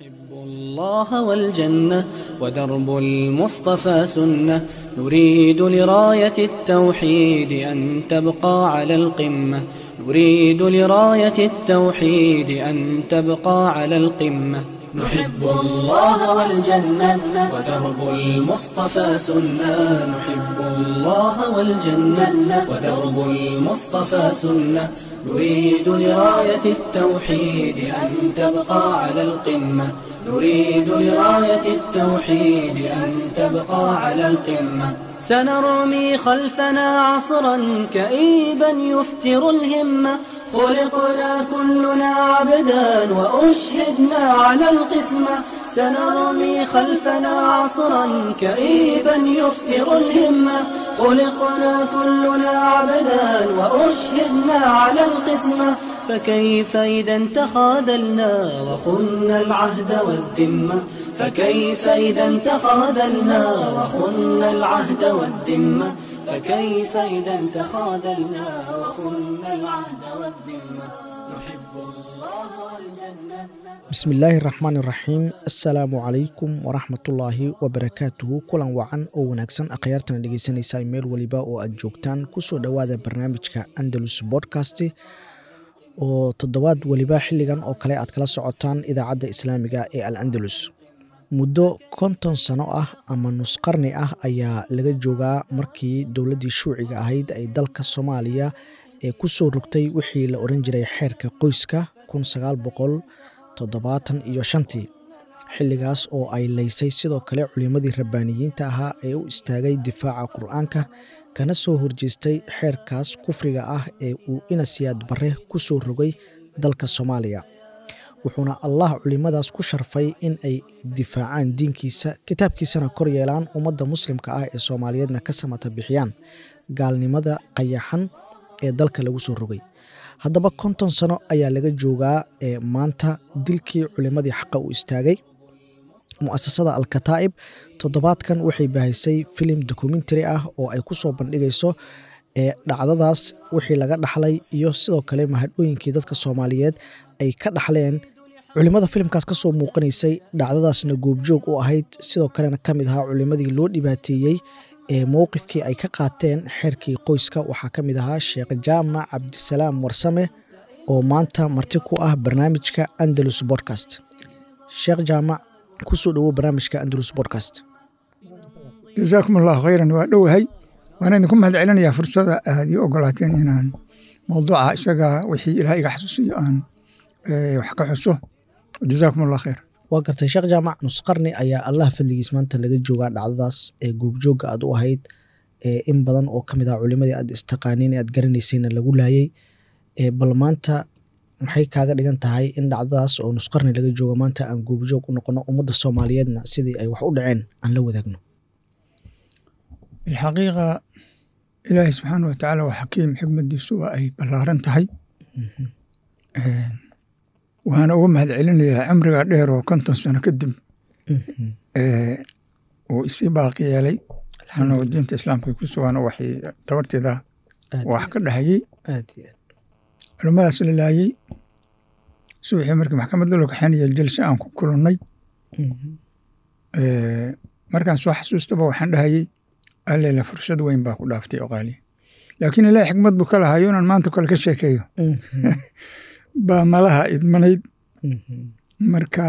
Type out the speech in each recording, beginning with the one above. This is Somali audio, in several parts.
نحب الله والجنة ودرب المصطفى سنة نريد لراية التوحيد أن تبقى على القمة نريد لراية التوحيد أن تبقى على القمة نحب الله والجنة ودرب المصطفى سنة نحب الله والجنة ودرب المصطفى سنة نريد لراية التوحيد أن تبقى على القمة نريد لراية التوحيد أن تبقى على القمة سنرمي خلفنا عصرا كئيبا يفتر الهمة خلقنا كلنا عبدا وأشهدنا على القسمة سنرمي خلفنا عصرا كئيبا يفتر الهمة خلقنا كلنا عبدا وأشهدنا على القسمة فكيف إذا تخاذلنا وخنا العهد والذمة فكيف إذا تخاذلنا وخنا العهد والذمة فكيف إذا تخاذلنا وخنا العهد والذمة نحب الله والجنة bismi illaahi raxmaan iraxiim assalaamu calaykum waraxmatullaahi wabarakaatuhu kulan wacan oo wanaagsan akhyaartana dhegeysanaysaa meel weliba oo aad joogtaan kusoo dhowaada barnaamijka andalus bodcast oo toddobaad weliba xilligan oo kale aad kala socotaan idaacadda islaamiga ee al andalus muddo konton sano ah ama nusqarni ah ayaa laga joogaa markii dowladdii shuuciga ahayd ay dalka soomaaliya ee kusoo rogtay wixii la oran jiray xeerka qoyska kun sagaal boqol toddobaatan iyo shantii xilligaas oo ay laysay sidoo kale culimmadii rabbaaniyiinta ahaa ee u istaagay difaaca qur-aanka kana soo horjeestay xeerkaas kufriga ah ee uu inasiyaad barre ku soo rogay dalka soomaaliya wuxuuna allah culimmadaas ku sharfay in ay difaacaan diinkiisa kitaabkiisana kor yeelaan ummadda muslimka ah ee soomaaliyeedna ka samata bixiyaan gaalnimada qayaxan ee dalka lagu soo rogay haddaba konton sano ayaa laga joogaa ee maanta dilkii culimmadii xaqa u istaagay mu'asasada alkataa'ib toddobaadkan waxay bahaysay filim dokumentary ah oo ay ku soo bandhigayso ee dhacdadaas wixii laga dhaxlay iyo sidoo kale mahadhooyinkii dadka soomaaliyeed ay ka dhaxleen culimmada filimkaas ka soo muuqanaysay dhacdadaasna goobjoog u ahayd sidoo kalena ka mid ahaa culimmadii loo dhibaateeyey ee mowqifkii ay ka qaateen xeerkii qoyska waxaa ka mid ahaa sheekh jaamac cabdisalaam warsame oo maanta marti ku ah barnaamijka andalus bodcast sheekh jaamac kusoo dhowow barnaamijka andalus bodcast jasaakum allahu khayran waa dhowahay waana idinku mahad celinayaa fursada aad ii ogolaateen inaan mowduuca isaga wixii ilaah iga xasuusiyo aan wax ka xuso jasaakum allah khayr waa gartay sheekh jaamac nusqarni ayaa allah fadligiis maanta laga joogaa dhacdadaas ee goobjoogga aad u ahayd in badan oo ka mid ah culimadii aad istaqaaniin aad garanaysayna lagu laayay bal maanta maxay kaaga dhigan tahay in dhacdadaas oo nusqarni laga joogo maanta aan goobjoog u noqono ummadda soomaaliyeedna sidii ay wax u dhaceen aan la wadaagno bilxaqiiqa ilaahi subxaana wa tacaala waa xakiim xikmadiisu waa ay ballaaran tahay waana uga mahad celinayaa cimriga dheer oo konton sano kadib uu isii baaqi yeelay anoo diinta islaamka ku sugan oo waxay tabarteeda wax ka dhahayey culimmadaas la laayey subaxii markii maxkamadda loo kaxeynaya jalse aan ku kulannay markaan soo xasuustaba waxaan dhahayey alleela fursad weyn baa ku dhaaftay oo qaaliya laakiin ilaah xikmad buu ka lahayo inaan maanta kale ka sheekeeyo baa malaha idmanayd marka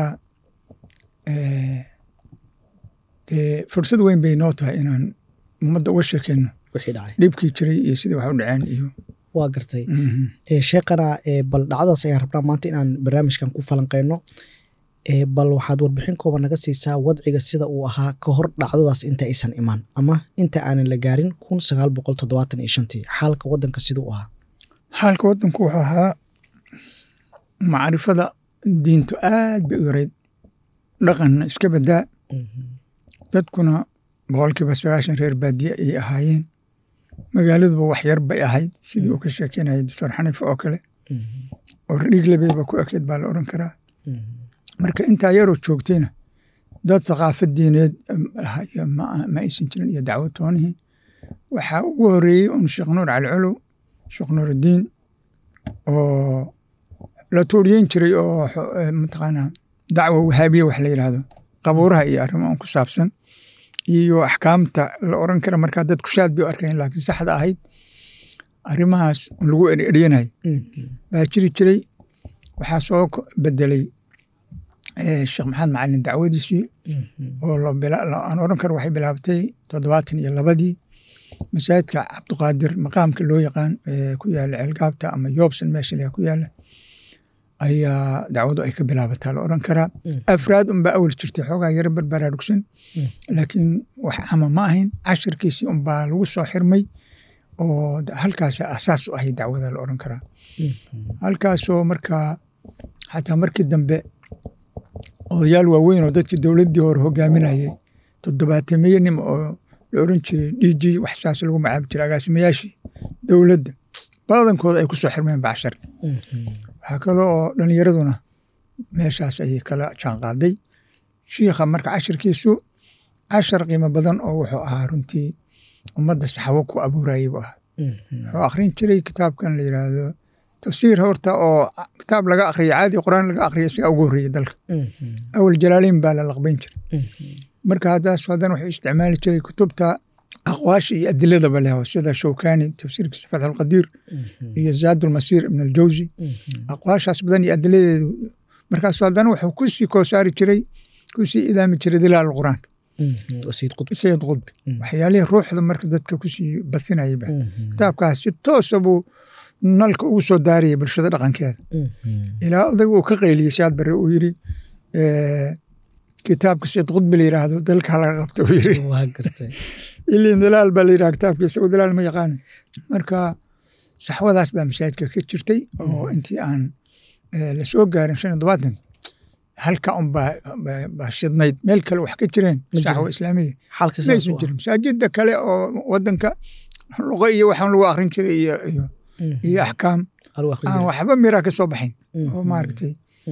dee fursad weyn bay noo tahay inaan ummadda uga sheekeyno dhibkii jiray iyo sidii wax u dhaceen iyo waa gartay sheekana bal dhacdadaas ayaan rabnaa maanta inaan barnaamijkan ku falanqeyno bal waxaad warbixin kooban naga siisaa wadciga sida uu ahaa ka hor dhacdadaas inta aysan imaan ama inta aanan la gaarin kun sagaal boqol toddobaatan iyo shantii xaalka waddanka siduu ahaa xaalka waddanku wuxuu ahaa macrifada diintu aad bay u yarayd dhaqanna iska badaa dadkuna boqolkiiba sagaashan reer baadiye ayay ahaayeen magaaladuba wax yar bay ahayd sidii uu ka sheekeynayay doctor xaniifa oo kale oo dhiiglebeyba ku ekeyd baa la oran karaa marka intaa yaroo joogtayna dad thaqaafad diineed ma aysan jirin iyo dacwo toonihii waxaa ugu horeeyey un sheekh nuur cali colow sheekh nuurudiin oo la tooriyeyn jiray oo mataqaanaa dacwa wahaabiya wax la yidhaahdo qabuuraha iyo arrimo ku saabsan iyo axkaamta la oran kara markaa dadku shaad bay u arkayn laakiin saxda ahayd arrimahaas lagu eryanay baa jiri jiray waxaa soo bedelay sheekh maxamed macalin dacwadiisii oo aan oran karo waxay bilaabatay toddobaatan iyo labadii masaajidka cabdiqaadir maqaamka loo yaqaan ku yaala ceelgaabta ama yoobsan meesha ku yaala ayaa dacwadu ay ka bilaabataa la oran karaa afraad unbaa awal jirtay xoogaa yaro barbaraarugsan laakiin wax cama ma ahayn cashirkiisii unbaa lagu soo xirmay oo halkaas asaas u ahayd dacwada la oran karaa halkaasoo markaa xataa markii dambe odayaal waaweyn oo dadkii dowladdii hore hogaaminayay toddobaatamiye nim oo la oran jiray d g wax saas lagu macaabi jiray agaasimayaashii dowladda badankooda ay ku soo xirmeen bacshar waxaa kale oo dhalinyaraduna meeshaas ayay kala jaanqaaday shiikha marka cashirkiisu cashar qiimo badan oo wuxuu ahaa runtii ummadda saxawo ku abuurayay buu ahaa wuxuu akhrin jiray kitaabkan la yidhaahdo tafsiir horta oo kitaab laga akhriya caadi quraan laga akhriya isagaa ugu horreeyey dalka awal jalaaleyn baa la laqbayn jiray marka haddaas haddana wuxuu isticmaali jiray kutubta aqwaasha iyo adiladaba leh sida showkani tafsiirkiisa fatxulqadiir iyo zaadulmasiir ibn aljawzi aqwaashaas badan iyo adiladeedu markaasu haddana wuxuu kusii koosaari jiray kusii idaami jiray dilaal quraanka sayid qudbi waxyaalihii ruuxda marka dadka kusii basinayaba kitaabkaas si toosa buu nalka ugu soo daariyay bulshada dhaqankeeda ilaa odag uu ka qayliyey siaad bare uu yiri kitaabka sayid qudbi la yiraahdo dalka laga qabta uu yiri ilin dalaal baa la yiraha kitaabka isagu dalaal ma yaqaana marka saxwadaas baa masaajidka ka jirtay oo intii aan la soo gaarin shan iyo tobaatan halka un baa shidnayd meel kale wax ka jireen saxwa islaamiya maysan jirin masaajida kale oo wadanka luqo iyo waxaan lagu akrin jiray iyo iyo iyo axkaam aan waxba mira ka soo baxayn oo maaragtay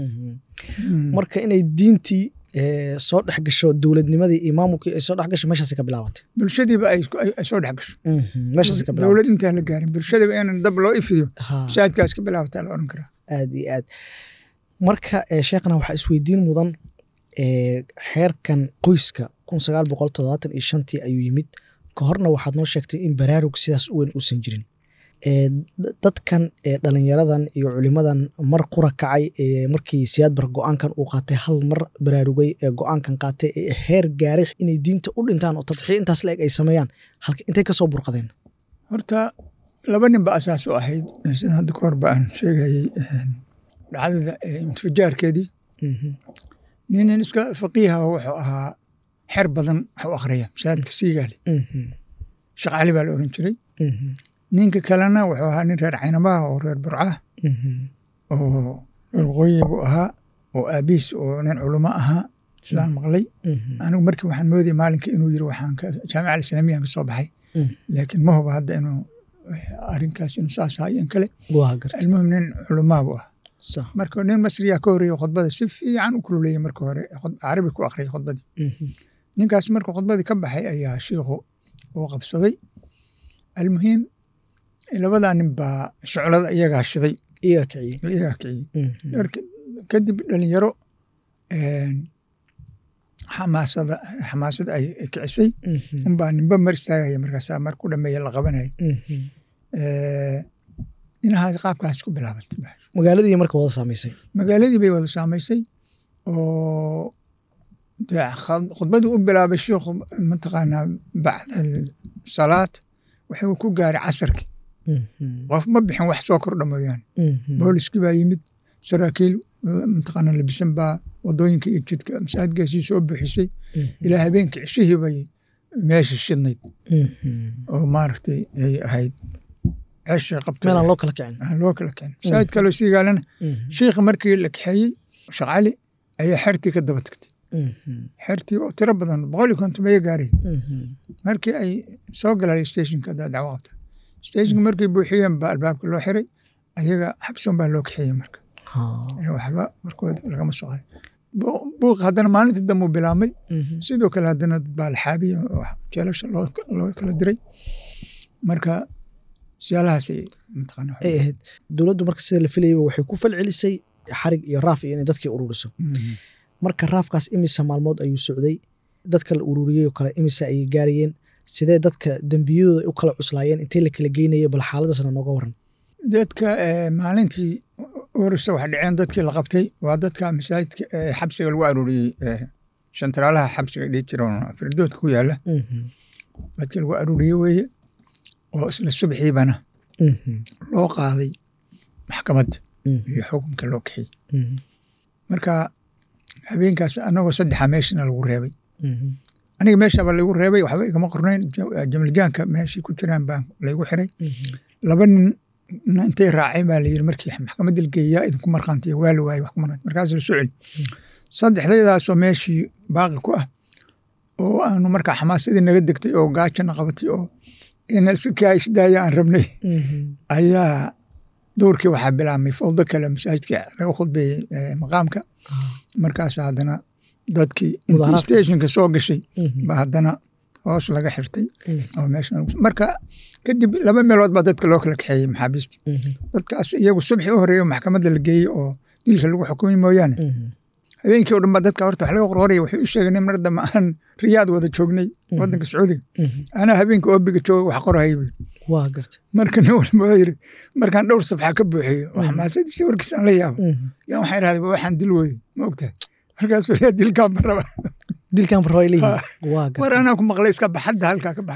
marka inay diintii soo dhex gasho dowladnimadii iyo maamulkii ay soo dhex gasho meeshaas ka bilaabatay bulshadiiba ay soo dhex gasho meeshaas ka bilaabatay dowlad intaan la gaarin bulshadiiba inaan dab loo ifiyo masaajidkaas ka bilaabataa la oran karaa aad iyo aad marka sheekhna waxaa isweydiin mudan xeerkan qoyska kun sagaal boqol toddobaatan iyo shantii ayuu yimid ka horna waxaad noo sheegtay in baraarug sidaas u weyn uusan jirin dadkan dhalinyaradan iyo culimadan mar qura kacay markii siyaad bar go-aankan uu qaatay hal mar baraarugay ee go-aankan qaatay ee heer gaaray inay diinta u dhintaan oo tadxiya intaas la eg ay sameeyaan intay kasoo burqadeen horta laba nin ba asaas u ahayd sida hadda kahor ba aan sheegayey dhacdada intifajaarkeedii ninin iska faqiiha wuxuu ahaa xer badan wax u akhriya masaajidka siigaale sheekh cali baa la oran jiray ninka kalena wuxuu ahaa nin reer caynabaha oo reer burcah oo reer waqooyi buu ahaa oo aabiis oo nin culamo ahaa sidaan maqlay anigu markii waxaan moodayay maalinka inuu yiri waxaan jaamica alislaamiyan ka soo baxay laakiin ma huba hadda inuu arrinkaas inuu saas ahaa in kale almuhim nin culamaa buu ah marka nin masriyaa ka horeeyey khudbada si fiican u kululeeyey marka hore carabi ku akhriyay khudbadii ninkaas markuu khudbadii ka baxay ayaa shiikhu uu qabsaday almuhiim labadaa nin baa shuclada iyagaa shiday iyagaa kiciyey kadib dhalinyaro xamaasada xamaasada ay kicisay unbaa ninba mar istaagaya markaasa mar ku dhameeya la qabanaya inahaas qaabkaas ku bilaabatay magaaladii marka wada saamaysay magaaladii bay wada saamaysay oo khudbadii u bilaabay shiikhu mataqaanaa bacda salaad wuxuu ku gaaray casarkii qof ma bixin wax soo kordha mooyaane booliskii baa yimid saraakiil mataqaanaa labisan baa wadooyinka iyo jidka masaajidkaasii soo buuxisay ilaa habeenkii cishihii bay meesha shidnayd oo maaragtay ay ahayd ceesha qabta meelaan loo kala kicin loo kala kicin masaajid kaloo sii gaalana shiikha markii la kaxeeyey sheekh cali ayaa xertii ka daba tagtay xertii oo tiro badan boqol iyo konton baya gaaray markii ay soo galaan stationka haddaa dacwo qabta stationka markay buuxiyeen baa albaabka loo xiray ayaga xabsoon baa loo kaxeeyey marka waxba markooda lagama soo qaday buuq haddana maalintii dambe uu bilaabmay sidoo kale haddana dad baa la xaabiyey jeelasha loo kala diray marka siyaalahaasay mataqaana ay ahayd dowladdu marka sida la filayaba waxay ku falcelisay xarig iyo raaf iyo inay dadkii ururiso marka raafkaas imisa maalmood ayuu socday dadka la ururiyey oo kale imisa ayay gaarayeen sidee dadka dembiyadooda u kala cuslaayeen intee la kala geynayay bal xaaladaasna nooga waran dadka maalintii orisa wax dhaceen dadkii la qabtay waa dadka masaajidka xabsiga lagu aruuriyey shantaraalaha xabsiga dhihi jira firdoodka ku yaala dadkii lagu aruuriyey weeye oo isla subxiibana loo qaaday maxkamadda iyo xukunka loo kaxiyey marka habeenkaas anagoo saddexa meeshana lagu reebay aniga meeshaba laygu reebay waxba igama qornayn jamiljaanka meeshii ku jiraan baan laygu xiray laba nin intay raaceen baa layiri markii maxkamadda la geeyaa idinku markhaantiya waa la waayey wax ku markhaanti markaas la soo celi saddexdaydaasoo meeshii baaqi ku ah oo aanu markaa xamaasadii naga degtay oo gaajana qabatay oo ina iska kaisdaaya aan rabnay ayaa dowrkii waxaa bilaabmay fawdo kale masaajidka laga khudbeeyey maqaamka markaas haddana dadkii intii stationka soo gashay ba haddana hoos laga xirtay oo meesha marka kadib laba meelood baa dadka loo kala kaxeeyey maxaabiistii dadkaas iyagu subxi u horeeyo maxkamadda la geeyey oo dilka lagu xukumay mooyaane habeenkii o dhan baa dadka horta wax laga qorqoraya waxay u sheegeen mar dambe aan riyaad wada joognay wadanka sacuudiga anaa habeenka oobiga jooga wax qorahayay waa garta marka nin walba waa yiri markaan dhowr safxa ka buuxiyo oo xamaasadiisa warkiisaan la yaabo yaa waxaan idhahday waxaan dil weye ma ogtahay markaasuu yaa dilkaan baraba dilkan baraba leeyihiin waa garta war anaa ku maqlay iska baxadda halkaa ka bax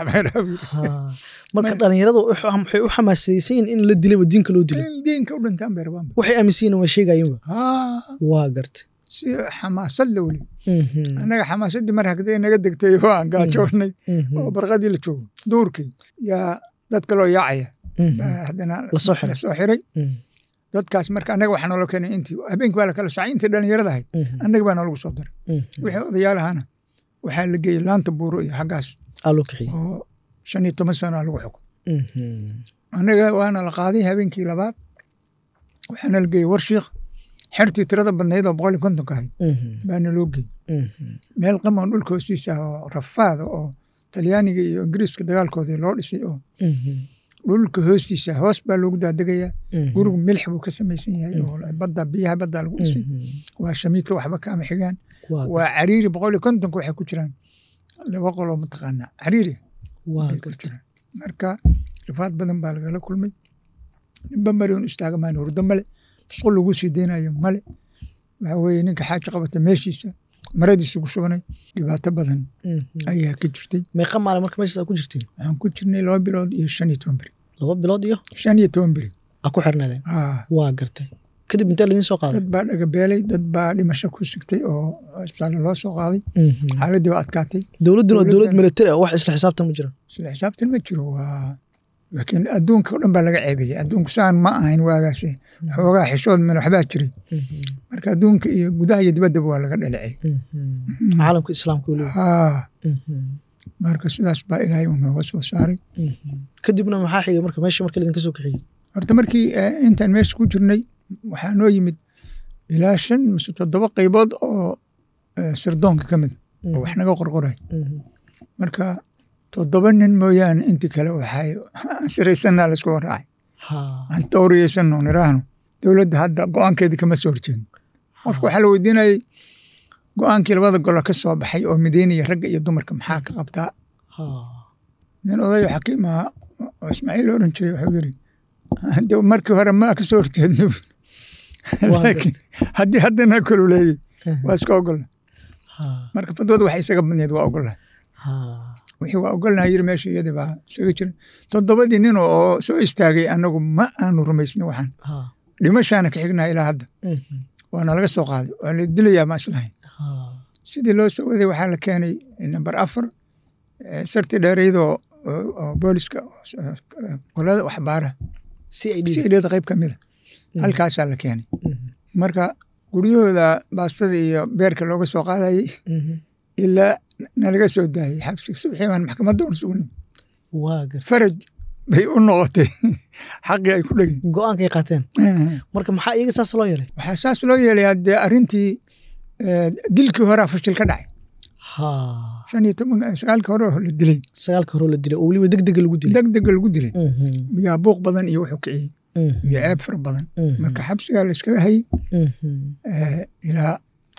marka dhalinyarada waxay u xamaasadaysan yihin in la dilaba diinka loo dilo diinka u dhintaan bay rabaan waxay aaminsan yihin waa sheegayinba waa garta si xamaasad la weli annaga xamaasaddii mar hagday naga degtay oo aan gaajoonnay oo barqadii la joogo duurkii yaa dadka loo yaacaya haddana lasoo xiray dadkaas marka annaga waxaa noola keenay intii habeenkii baa la kala soocay intii dhalinyarada ahayd annaga baa noolagu soo daray wixii odayaalahana waxaa la geeyey laanta buuro iyo xaggaas oo shan iyo toban sana lagu xukum annaga waana la qaaday habeenkii labaad waxaana la geeyey warshiikh xertii tirada badnayd oo boqol iyo kontonka ahayd baana loo geeyey meel qamoon dhulka hoostiisa oo rafaada oo talyaaniga iyo ingiriiska dagaalkoodii loo dhisay oo dhulka hoostiisa hoos baa loogu daadegayaa gurigu milix buu ka samaysan yahay oo badda biyaha badda lagu dhisay waa shamiito waxba kaama xigaan waa cariiri boqol iyo kontonka waxay ku jiraan laba qoloo mataqaanaa cariiri marka rifaad badan baa lagala kulmay ninba mari un istaaga maan hurdo male musqul lagu sii deynayo male waxa weeye ninka xaaja qabata meeshiisa maradiisu ku shubanay dhibaato badan ayaa ka jirtay meeqa maalin marka meeshaas ku jirtiin waxaan ku jirnay laba bilood iyo shan iyo toban beri laba bilood iyo shan iyo toban beri aa ku xirnaadeen waa gartay kadib intee laydin soo qaaday dad baa dhagabeelay dad baa dhimasho ku sigtay oo isbitaalla loo soo qaaday xaaladdii waa adkaatay dowladduna waa dowlad militari ah wax isla xisaabtan ma jiro isla xisaabtan ma jiro waa laakiin adduunka o dhan baa laga ceebiyey adduunku saan ma ahayn waagaasi xoogaa xishood meel waxbaa jiray marka adduunka iyo gudaha iyo dibaddaba waa laga dhalicay caalamka islaamka weliba haa marka sidaas baa ilaahay uu nooga soo saaray kadibna maxaa xigay marka meesha marka laydinka soo kaxiyey horta markii intaan meesha ku jirnay waxaa noo yimid ilaa shan mise toddoba qaybood oo sirdoonka ka mid oo wax naga qorqoray marka toddoba nin mooyaane intii kale waxay ansiraysanaa laisku waraacay aan tawriyeysanno niraahno dowladda hadda go-aankeedii kama soo horjeedno qofka waxaa la weydiinayay go-aankii labada golo ka soo baxay oo mideynaya ragga iyo dumarka maxaa ka qabtaa nin odayo xakiim ahaa oo ismaaciil oran jiray wuxuu yiri de markii hore ma ka soo horjeedno laakiin haddii haddana koluleeyey waa iska ogolna marka fadwada waxay isaga badneed waa ogolnahay wixii waa ogolnahay yiri meesha iyadii baa isaga jira toddobadii nin oo soo istaagay anagu ma aanu rumaysna waxaan dhimashaana ka xignaha ilaa hadda waana laga soo qaaday waa la dilayaa ma islahayn sidii loo soo waday waxaa la keenay namber afar sarti dheeraydoo booliska qolada waxbaara sidada qayb ka mida halkaasaa la keenay marka guryahooda baastada iyo beerka looga soo qaadayey ilaa nalaga soo daayey xabsiga subxii baan maxkamadda un sugnin faraj bay u noqotay xaqii ay ku dhegin go-aankay qaateen marka maxaa iyaga saas loo yeelay waxaa saas loo yeelayaa dee arrintii dilkii horaa fashil ka dhacay shan iyo toban sagaalkii hore la dilay sagaalka hore la dilay oo weliba degdega lagu dilay degdega lagu dilay yaa buuq badan iyo wuxuu kiciyey iyo ceeb fara badan marka xabsigaa la iskaga hayey ilaa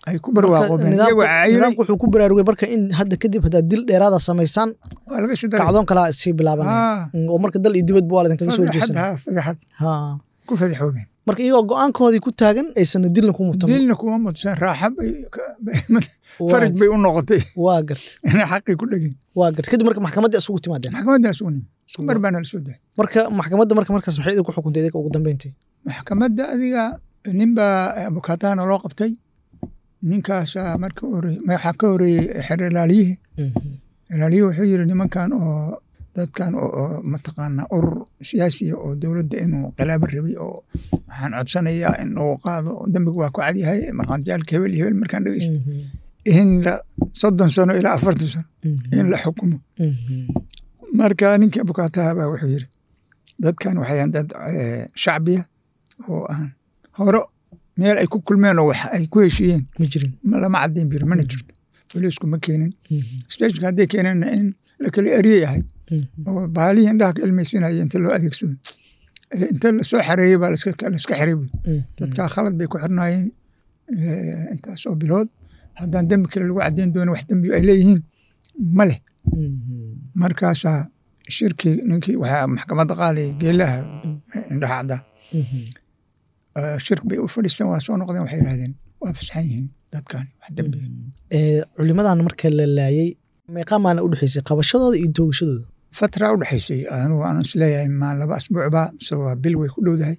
ay ku barwaaqoobeen Nidaamku- iyagoo cayiray nidaamku wuxuu ku baraarugay marka in hadda kadib haddaad dil dheeraada samaysaan waa laga sii daray kacdoon kalaa sii bilaabanaya Ah, Mm, oo marka dal iyo dibadba waa laydinkaga soo fadeexad jeesan ha fadeexad ha ku fadeexoobeen marka iyagoo go-aankoodii ku taagan aysan dilna ku mutan dilna kuma mudsan raaxa bay ka- faraj bay u noqotay waa garta inay xaqii ku dhegin waa garta kadib marka maxkamaddii isugu timaadeen maxkamadaas unim isku mar baana la soo daay marka maxkamadda marka markaas maxay idinku xukuntay idinka ugu dambeyntii maxkamadda adiga nin baa abukaatahana loo qabtay ninkaasaa marka hore waxaa ka horeeyey xer ilaaliyihii ilaaliyihii wuxuu yiri nimankan oo dadkan oo oo mataqaana urur siyaasiya oo dowladda inuu khilaabo rabay oo waxaan codsanayaa in uu qaado dembiga waa ku cadyahay markhaantiyaalka hebel iyo hebel markaan dhegeysta in la soddon sano ilaa afartan sano in la xukumo marka ninkii abukaataha baa wuxuu yiri dadkan waxay ahayn dad eh, shacbiya oo aan hore meel ay ku kulmeen oo wax ay ku heshiiyeen ma jirin ma- lama caddayn biri mana jirto booliisku ma keenin stageka hadday keeneenna in la kala eriyey ahay oo baalihii indhaha ka ilmaysinaya inta loo adeegsado Eh, inta lasoo xareeyey baa laska laska xiray buy dadkaa khalad bay ku xirnaayeen eh, intaas oo bilood haddaan dembi kale lagu caddayn doono wax dembi ay leeyihiin ma leh markaasaa shirkii ninkii waxaa maxkamadda qaadaya geelaha indhaha caddaa Eh, shirk bay u fadhiisteen waa soo noqdeen waxay yidhahdeen waa fasaxan yihiin dadkan wax dembi Ee, culimadan marka la laayay meeqaa maalin u dhexeysay qabashadooda iyo toogashadooda fatra u dhexaysay anugu aan isleeyahay maa laba asbuucba mise waa bil way ku dhowdahay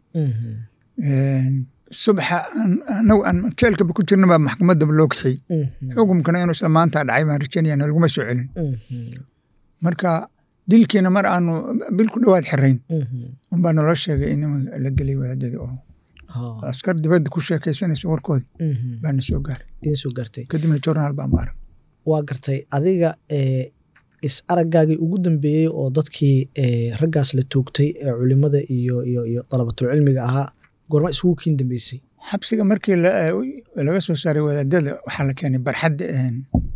subaxa aan- anagu aan jeelkaba ku jirna baa maxkamaddaba loo kaxiyey xukumkana inuu isla maanta dhacay baan rajaynaya nalaguma soo celin marka dilkiina mar aanu bil ku dhowaad xirayn unbaa naloo sheegay in nimanka la dilay wadaadada oo askar dibadda ku sheekaysanaysa warkooda baana soo gaaray idin soo gaartay kadibna journaal baan ba arag waa gartay adiga ee is aragaagii ugu dambeeyey oo dadkii ee, raggaas la toogtay ee culimada iyo iyo iyo dalabatul cilmiga ahaa goorma isugu kiin dambeysay xabsiga markii la- laga soo saaray wadaadada waxaa la keenay barxadda een,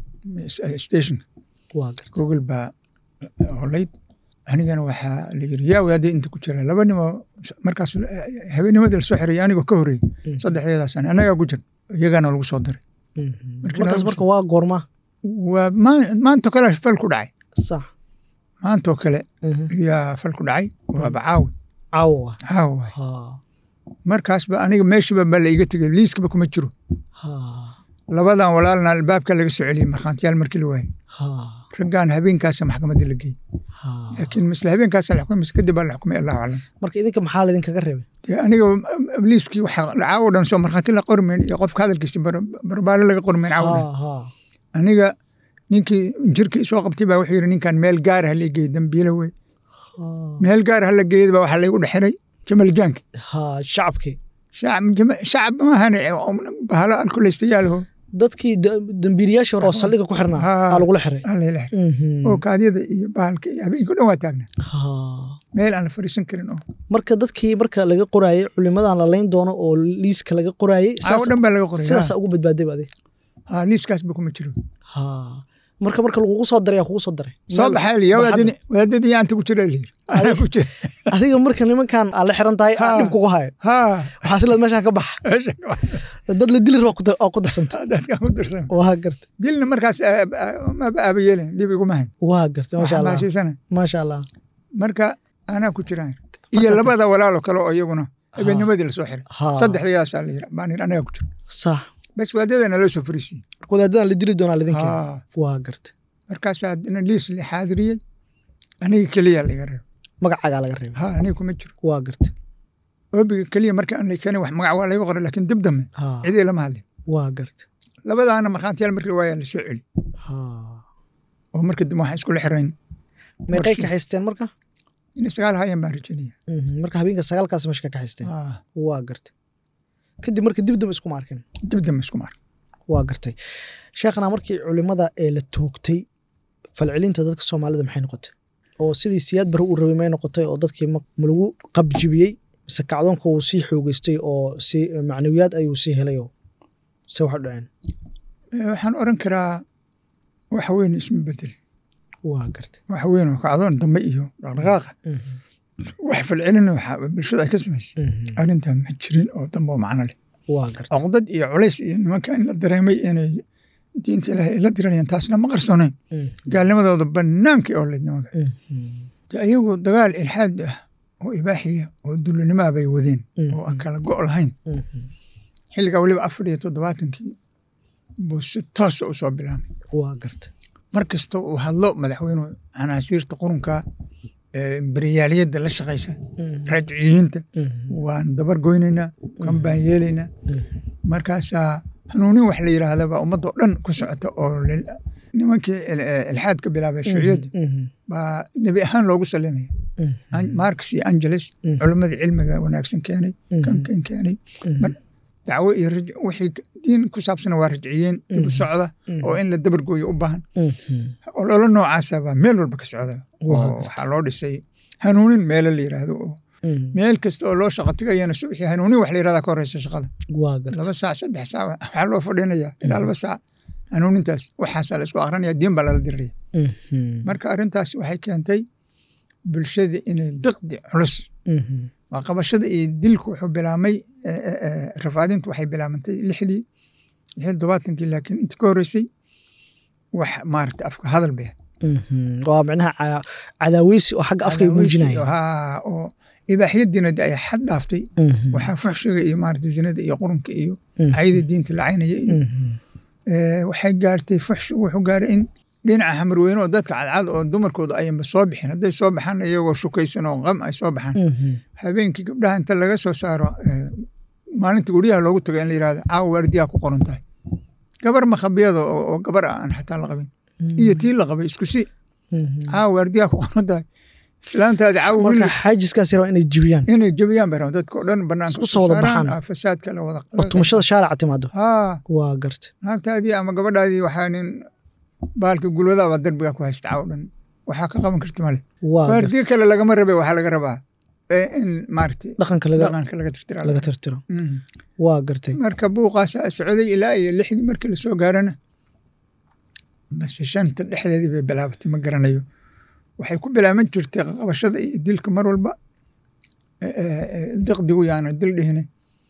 stationka waa gartay google baa holayd anigana waxaa la yiri yaa wadaadada inta ku jira laba nimo markaas habeennimadii lasoo xirayay anigoo ka horreeyey saddexdeedaas ani anagaa ku jir iyagaana lagu soo daray Markii markaas laga marka waa goorma waa maa- maantoo kale fal ku dhacay sax maantoo kale yaa fal ku dhacay waaba caawi caawa caawi waay ha markaasba aniga meeshiba baa la iga tegey liiskaba kuma jiro ha labadan walaalna albaabka laga soo celiyey markhaantiyaal markii la waayey ha raggaan habeenkaasa maxkamadda la geeyey ha laakiin misle habeenkaasa la xukumay mise kadib baa la xukumay allahu aclam marka idinka maxaa laydinkaga reebay dee aniga liiskii waxa caawo dhan soo markhaati la qormayn iyo qofka hadalkiisa bar- barbaale laga qormayn caawo dhan ha ha aniga ninkii jirkii soo qabtay baa wuxuu yidhi ninkan meel gaar ha la geeyey dambiile wey ha meel gaar ha la geeyey baa waxaa laygu dhexiray jamal jaanki ha shacabkii shacab jama- shacab maahan bahalo alkulaystayaalaho dadkii da- dambiilayaashii hore oo saldhiga ku xirnaa Ha. aa lagula xiray alayla xir Mhm. oo kaadyada iyo bahalka iyo habeenkii o dhan waa taagna ha meel aan la fariisan karin oo marka dadkii marka laga qoraayey culimadan la layn doono oo liiska laga qoraayey caawo dhan baa laga qoray sidaasa ugu badbaaday ba adi ha liiskaas ba kuma jiro ha marka marka lagugu soo daray yaa kugu soo daray soo Meel- baxaa liya barxadda. wadaadadii yaa inta ku jira layiri anaa ku jira adiga marka nimankan aa la xiran tahay aa Ha. dhib kugu hayo ha waxaa silaad meeshaan ka bax meesha dad la dili raba oo ku darsanta dadkaan ku darsan waa gartay dilna markaas ah, ah, maba aaba yeelin dhib iguma hayn waa gartay maasha allah xamaasiisana maasha allah marka anaa ku jiraan iyo labada walaalo kale oo iyaguna habeennimadii lasoo xiray ha saddexdayaasaa la yiri baan yiri anagaa ku jira sax bas waadadana loo soo fariisiyey marka wadaadadan la dili doonaa lidinka Ha. waa gartay markaasaa dina liis la xaadiriyey aniga keliya laga reebo magacaagaa laga reebay ha aniga kuma jiro waa gartay oobiga keliya marka aan la keenay wax magac waa laga qoray laakiin dib dambe ha cidii lama hadlin waa gartay labadaana markhaantiyaal markii waayaa la soo celi ha oo marka dambe waxaan iskula xirayn meeqay Warshi. kaxaysteen marka in sagaal hayan baan rajaynaya Mhm. marka habeenka sagaalkaas meesha ka kaxaysteen Ah, waa gartay kadib marka dib dambe iskuma arkin dib dambe isku mar waa gartay sheekhna markii culimada ee la toogtay falcelinta dadka soomaalida maxay noqotay oo sidii siyaad bare uu rabay may noqotay oo dadkii ma ma lagu qabjibiyey mise kacdoonka uu sii xoogeystay oo si macnawiyaad ayuu sii helay oo se wax u dhaceen Eh, waxaan oran karaa wax weyn isma bedel waa gartay wax weyn oo kacdoon dambe iyo dhaqdhaqaaqa Mhm. wax falcelina waxa bulshada ay ka samaysay Mhm. arrintan ma jirin oo dambe oo macno leh waa garta cuqdad iyo culays iyo nimanka in la dareemay inay diinta ilaahay ay la diranayaan taasna ma qarsoonayn gaalnimadooda bannaankii oo leyd nimanka de ayagu dagaal ilxaad ah oo ibaaxiya oo dullinimaa bay wadeen oo aan kala go' lahayn xilligaa weliba afar iyo toddobaatankii buu si toosa u soo bilaabay waa garta mar kasta uu hadlo madaxweynuhu canaasiirta qurunka beriyaaliyadda la shaqaysa raajiciyiinta waan dabar goynaynaa kan baan yeelaynaa markaasaa hanuunin wax la yidhaahda baa ummadoo dhan ku socota oo nimankii ilxaad ka bilaabay shuuciyadda baa nebi ahaan loogu salinaya marx iyo angeles culimmadii cilmiga wanaagsan keenay kan kan keenay dacwo iyo wixii diin ku saabsana waa rajciyeen dib u socda oo in la dabargooyo u baahan ololo noocaasa baa meel walba ka socda oo waxaa loo dhisay hanuunin meelo la yidhaahdo oo meel kasta oo loo shaqo tegayana subxii hanuunin wax la yidhahda ka horeysa shaqada laba saac saddex saac waxaa loo fadhinaya ilaa laba saac hanuunintaas waxaasaa la isku akrinaya diin baa lala diraya marka arrintaas waxay keentay bulshada inay diqdi culus waa qabashada iyo dilku wuxuu bilaamay rafaadintu waxay bilaabantay lixdii lixdii todobaatankii laakiin inta ka horreysay wax maarata afka hadal bay waa micnaha cadaaweysi oo xagga afkay muujinaya haa oo ibaaxiyadiina de ay xad dhaaftay waxaa fuxshiga iyo maarata zinada iyo qurunka iyo cayda diinta la caynaya iyo waxay gaartay fuxshigu wuxuu gaaray in dhinaca hamarweyne oo dadka cadcad oo dumarkooda ayanba soo bixin hadday soo baxaan iyagoo shukaysan oo qam ay soo baxaan habeenkii gabdhaha inta laga soo saaro maalinta guryaha loogu tago in la yirahdo caawa waardiyaa ku qoran tahay gabar makhabiyada oo gabar ah aan xataa la qabin iyo tii la qabay isku si caawa waardiyaa ku qoran tahay islaantaadi caawa marka xaajiskaas raba inay jibiyaan inay jebiyaan bay rabaan dadka oo dhan banaanka Isku soo wada baxaan. fasaadka la wada oo tumashada shaarica timaado haa waa garta naagtaadii ama gabadhaadii waxaa nin baalka gulwada baa derbiga ku haysta caawa dhan waxaa ka qaban karta male waa garta waardiye kale lagama rabe waxaa laga rabaa ee in maaragtay dhaqanka laga dhaqanka laga tirtiraa laga tirtiro Mhm. waa gartay marka buuqaasaa socday ilaa iyo lixdii markii lasoo gaarana base shanta dhexdeedii bay bilaabatay ma garanayo waxay ku bilaaban jirtay qabashada iyo dilka mar walba Eh, eh, eh, diqdigu yaana dil dhihine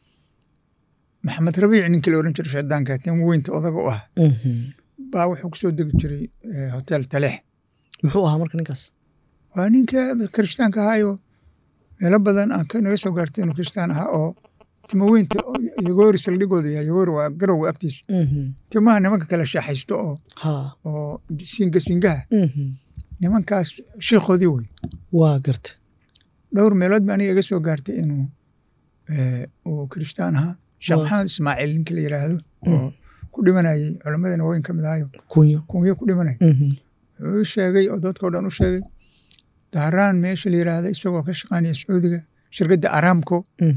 maxamed rabiic ninkii la oran jiray shaydaanka tan weynta odaga u ah baa wuxuu kusoo degi jiray eh, hotel taleex muxuu ahaa marka ninkaas waa ninka kirishtaanka ahaayo meelo badan aan ka naga soo gaartay inuu kirishtaan ahaa oo timaweynta oo yagoori saldhigooda yahay yagoori waa garowga agtiisa timaha nimanka kale shaaxaysto oo ha oo singa singaha nimankaas shiikhoodii wey waa garta dhowr meelood baa aniga iga soo gaartay inuu eh, uu kirishtaan ahaa sheekh Waa. maxamed ismaaciil ninka la yidhaahdo oo ku dhimanayay culammadana weyn ka mid ahayo kunyo kunyo ku dhimanaya wuxuu u sheegay oo dadkao dhan u sheegay dahraan meesha la yidhaahda isagoo ka shaqaynaya sacuudiga shirkadda aramco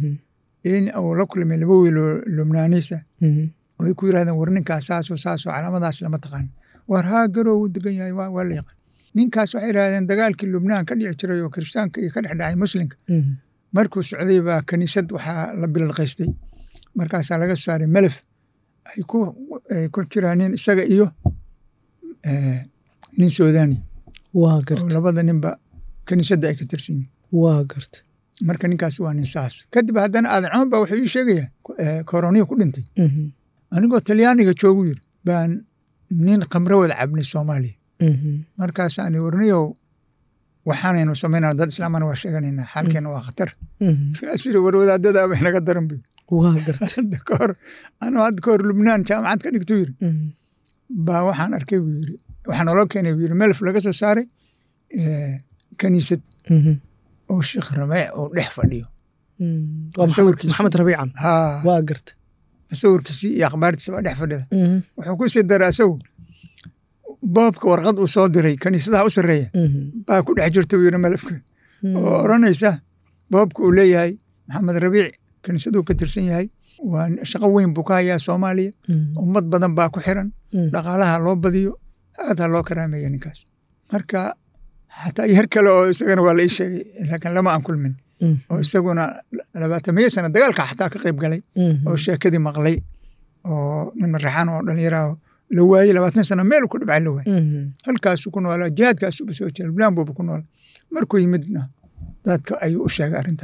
in uu la kulmay laba wiil oo lubnaaniisa oo ay ku yidhahdeen war ninkaas saasoo saasoo calaamadaas lama taqaan war haa garow u degan yahay waa waa la yaqaan ninkaas waxay yidhahdeen dagaalkii lubnaan ka dhici jiray oo kirishtaanka iyo ka dhex dhacay muslimka markuu socday baa kaniisad waxaa la bilalqaystay markaasaa laga soo saaray melef ay ku ay ku jiraan nin isaga iyo eh, nin suudani waa oo garta labada ninba kaniisadda ay ka tirsan yihin waa garta marka ninkaas waa nin saas kadib haddana aadan cumar baa wuxuu ii sheegayaa eh, koroniya ku dhintay anigoo talyaaniga joogu yiri baan nin khamro wada cabnay soomaaliya markaasaan warniyow waxaanaynu samaynaa dad islaamana waa sheeganaynaa xaalkeena waa khatar markaasuu yiri war wadaadada bay naga daran bu waa garta hadda ka hor anuu hadda ka hor lubnaan jaamacad ka dhigtuu yiri baa waxaan arkay buu yiri waxaa naloo keenay buu yiri melf laga soo saaray eh, kaniisad oo sheekh rameec oo dhex fadhiyo waa maxamed sawirkiisa. maxamed rabiican haa waa garta sawirkiisii iyo akhbaartiisa baa dhex fadhida wuxuu ku sii daray asagu boobka warqad uu soo diray kaniisadaha u sarreeya baa ku dhex jirta buu yiri melefka oo odhanaysa boobka uu leeyahay maxamed rabiic kaniisaduu ka tirsan yahay waa shaqo weyn buu ka hayaa soomaaliya ummad badan baa ku xiran dhaqaalaha loo badiyo aad ha loo karaameeya ninkaas marka xataa yar kale oo isagana waa la ii sheegay laakiin lama aan kulmin oo isaguna labaatamiyo sana dagaalka xataa ka qayb galay oo sheekadii maqlay oo nin maraxaan oo dhallinyaraha la waayey labaatan sana meel ku dhibcay la waayey halkaasuu ku noolaa jihaadkaasuu basoo jira lubnaan buuba ku noolaa markuu yimidna dadka ayuu u sheegay arrintaas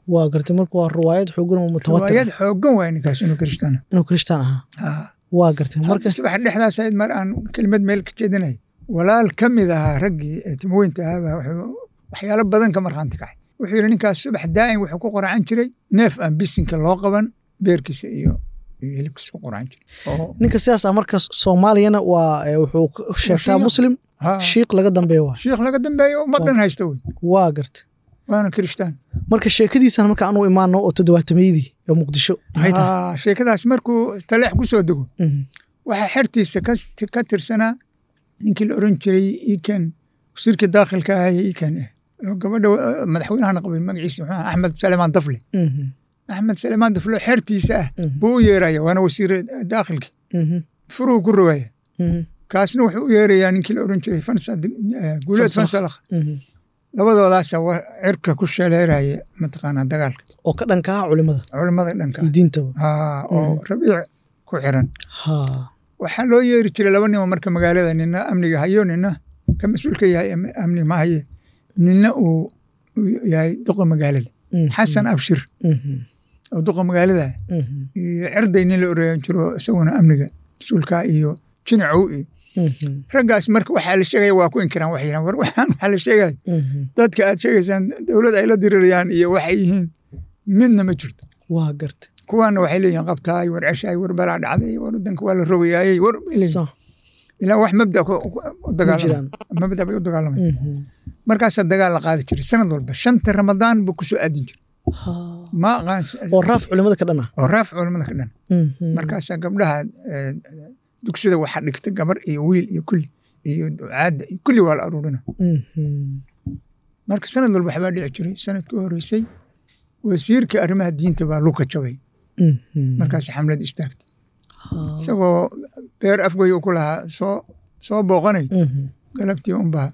waa gartay marka waa riwaayad xoogan oo mutawatir riwaayad xoogan waay ninkaas inuu kirishtaana inuu kirishtaan ahaa waa gartay marka marka subax dhexdaas ahayd mar aan kelimad meel ka jeedinay walaal ka mid ahaa raggii ee timoweynta ahaabaa wuxuu waxyaalo badan ka markhaanti kacay wuxuu yidhi ninkaas subax daa'im wuxuu ku qoracan jiray neef aan bisinka loo qaban beerkiisa iyo iyo hilibkiisa ku qoracan jiray oo ninka sidaas ah marka soomaaliyana waa eh, wuxuu k- sheegtaa shiiq. muslim ha shiiq laga dambeeya waa shiikh laga dambeeyo ummaddan haysta wey waa gartay waana kirishtaan marka sheekadiisan marka aanu imaano oo toddobaatameydii ee muqdisho maxay tahay Ah, sheekadaas markuu taleex ku soo dego Mhm. waxaa xertiisa ka ka tirsanaa ninkii la oran jiray ikan wasiirkii daakhilka ahaa ee ikan eh oo gabadha eh, madaxweynahana qabay magaciisa muxuu ahaa axmed salemaan dafle Mhm. axmed salemaan dafle oo xertiisa ah Mhm. buu u yeeraya waana wasiir daakhilki Mhm. furuhu ku rogaya Mhm. kaasna wuxuu u yeerayaa ninkii la oran jiray fansa eh, guuleed Fansalakh. fansalakh Mhm. labadoodaasa wa- cirka ku shaleeraya mataqaanaa dagaalka oo ka dhanka ah culimada culimmada dhanka iyo diintaba ah oo rabiic ku xiran ha waxaa loo yeeri jiray laba nimo marka magaalada nina amniga hayo nina ka mas-uulka yahay am- amni ma haye nina uu uu yahay duqa magaalada Mhm. xasan abshir Mhm. oo duqa magaalada Mhm. iyo cerday nin la oreeyan jiro isaguna amniga mas-uulka iyo jinacow iyo Mhm. raggaas marka waxaa la sheegaya waa ku inkiraan waxay yidhahan war waxaan waxaa la sheegaya Mhm. dadka aad sheegaysaan dowlad ay la dirirayaan iyo waxay yihiin midna ma jirto waa gartay kuwaana waxay leeyihin qabtaay war ceshaay war balaa dhacday war wadanka waa la rogayaayey war bay leeyihin. so ilaa wax mabda ku ku- u ma dagaalamay jiraan mabda bay u dagaalamay Mhm. markaasaa dagaal la qaadi jiray sanad walba shanta ramadaan buu kusoo aadin jiray Ha. ma aqaan oo raaf culimada ka dhan ah oo raaf culamada ka dhan Mhm. markaasaa gabdhaha eh, dugsida waxaa dhigta gabar iyo wiil iyo kulli iyo ducaadda iyo kulli waa la aruurina Mhm. marka sanad walba waxbaa dhici jiray sanadkii u horeysay wasiirkii arrimaha diinta baa luka jabay Mhm. markaas xamlad istaagtay Ha. isagoo beer afgoy uu ku lahaa soo soo booqanay Mhm. galabtii unbaa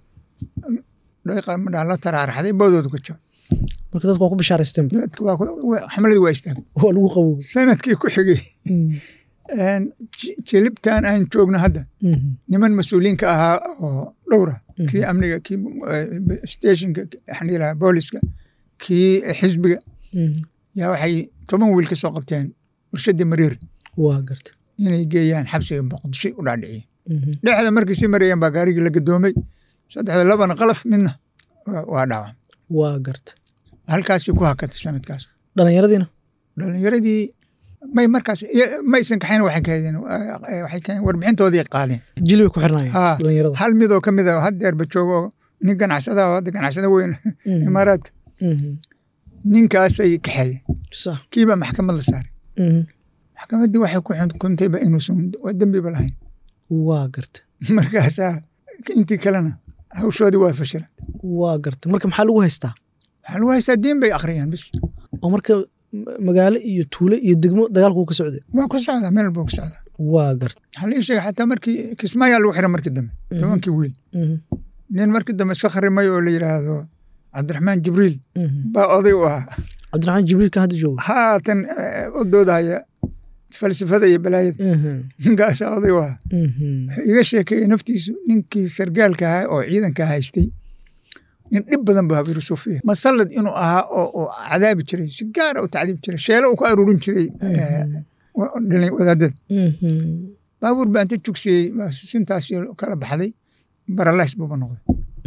dhayqa madhaa la taraaraxday boodoodu ka jabay marka dadku waa ku bishaaraysteen dadka waa ku- waa- xamladii waa istaagtay waa lagu qaboobay sanadkii ku xigay Mhm. een, ji- jilibtan aan joogno hadda Mhm. niman mas-uuliyiinka ahaa oo dhowra Mhm. kii amniga kii eh, stationka waxaan dhihi lahaa booliska kii xisbiga Mhm. yaa waxay toban wiil ka soo qabteen warshadii mareer waa gartay inay geeyaan xabsiga muqdisho u dhaadhiciyeen Mhm. dhexda markay sii marayeen baa gaarigii la gadoomay saddexda labana qalaf midna waa- waa dhaawam waa gartay halkaasii ku hakatay sanadkaas dhallinyaradiina dhalinyaradii may markaas iya- maysan kaxayn waxay kahadeen eh, waxay kaheen warbixintoodii qaadeen jili bay ku xirnaayeen Haa. dhallinyarada hal midoo ka mid a haddeerba joogo oo nin ganacsada oo hadda ganacsada weyn Mhm. imaaraadka Mhm. ninkaasay kaxeeyeen sax kiibaa maxkamad la saaray Mhm. maxkamaddii waxay ku xukuntayba inuusan waa dembiba lahayn waa gartay markaasaa intii kalena hawshoodii waa fashilan waa gartay marka maxaa lagu haystaa waxaa lagu haystaa diin bay akhriyaan bis oo marka ma- magaalo iyo tuulo iyo degmo dagaalku ka socday waa ku socdaa meel walba ku socdaa waa gartay waxaa lii sheegay xataa markii kismaayaa lagu xiray markii dambe tobankii wiil Mhm. nin markii dambe iska kharimay oo la yidhaahdo cabdiraxmaan jibriil Mhm. baa oday u ahaa cabdiraxmaan jibriilka hadda jooga haatan eh, u doodahaya falsafada iyo balaayada Mhm. ninkaasaa oday u ahaa Mhm. wuxuu iga sheekeeyey naftiisu ninkii sargaalka ahaa oo ciidanka haystay nin dhib badan bu habiru suufiya masallad inuu ahaa oo oo cadaabi jiray si gaara u tacdiib jiray sheelo uu ku aruurin jiray eh, wa- dhalin- wadaadada Mhm. baabuur baa inta jugsiyey baa sintaasi kala baxday baralays buuba noqday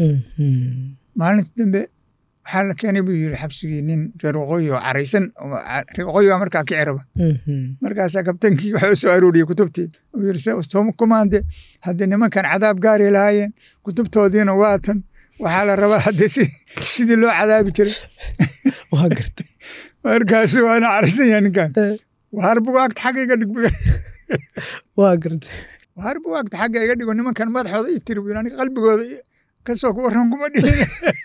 Mhm. maalinta dambe waxaa la keenay buu yiri xabsigii nin reer waqooyi oo caraysan oo ca- reer waqooyi baa markaa kiciraba Mhm. markaasaa kabtankii waxaa u soo arooriyey kutubtii uu yiri se ustooma kumaande haddii nimankan cadaab gaari lahaayeen kutubtoodiina waatan waxaa la rabaa haddii si sidii loo cadaabi jiray waa gartay markaasu waana caraysan yahay ninkan Eh, waar bugaagta xagga iga dhig buga waa gartay waar bugaagta xagga iga dhigo nimankan madaxooda ii tiri buu yiri, aniga qalbigooda i- kasoo ku warran kuma dhihin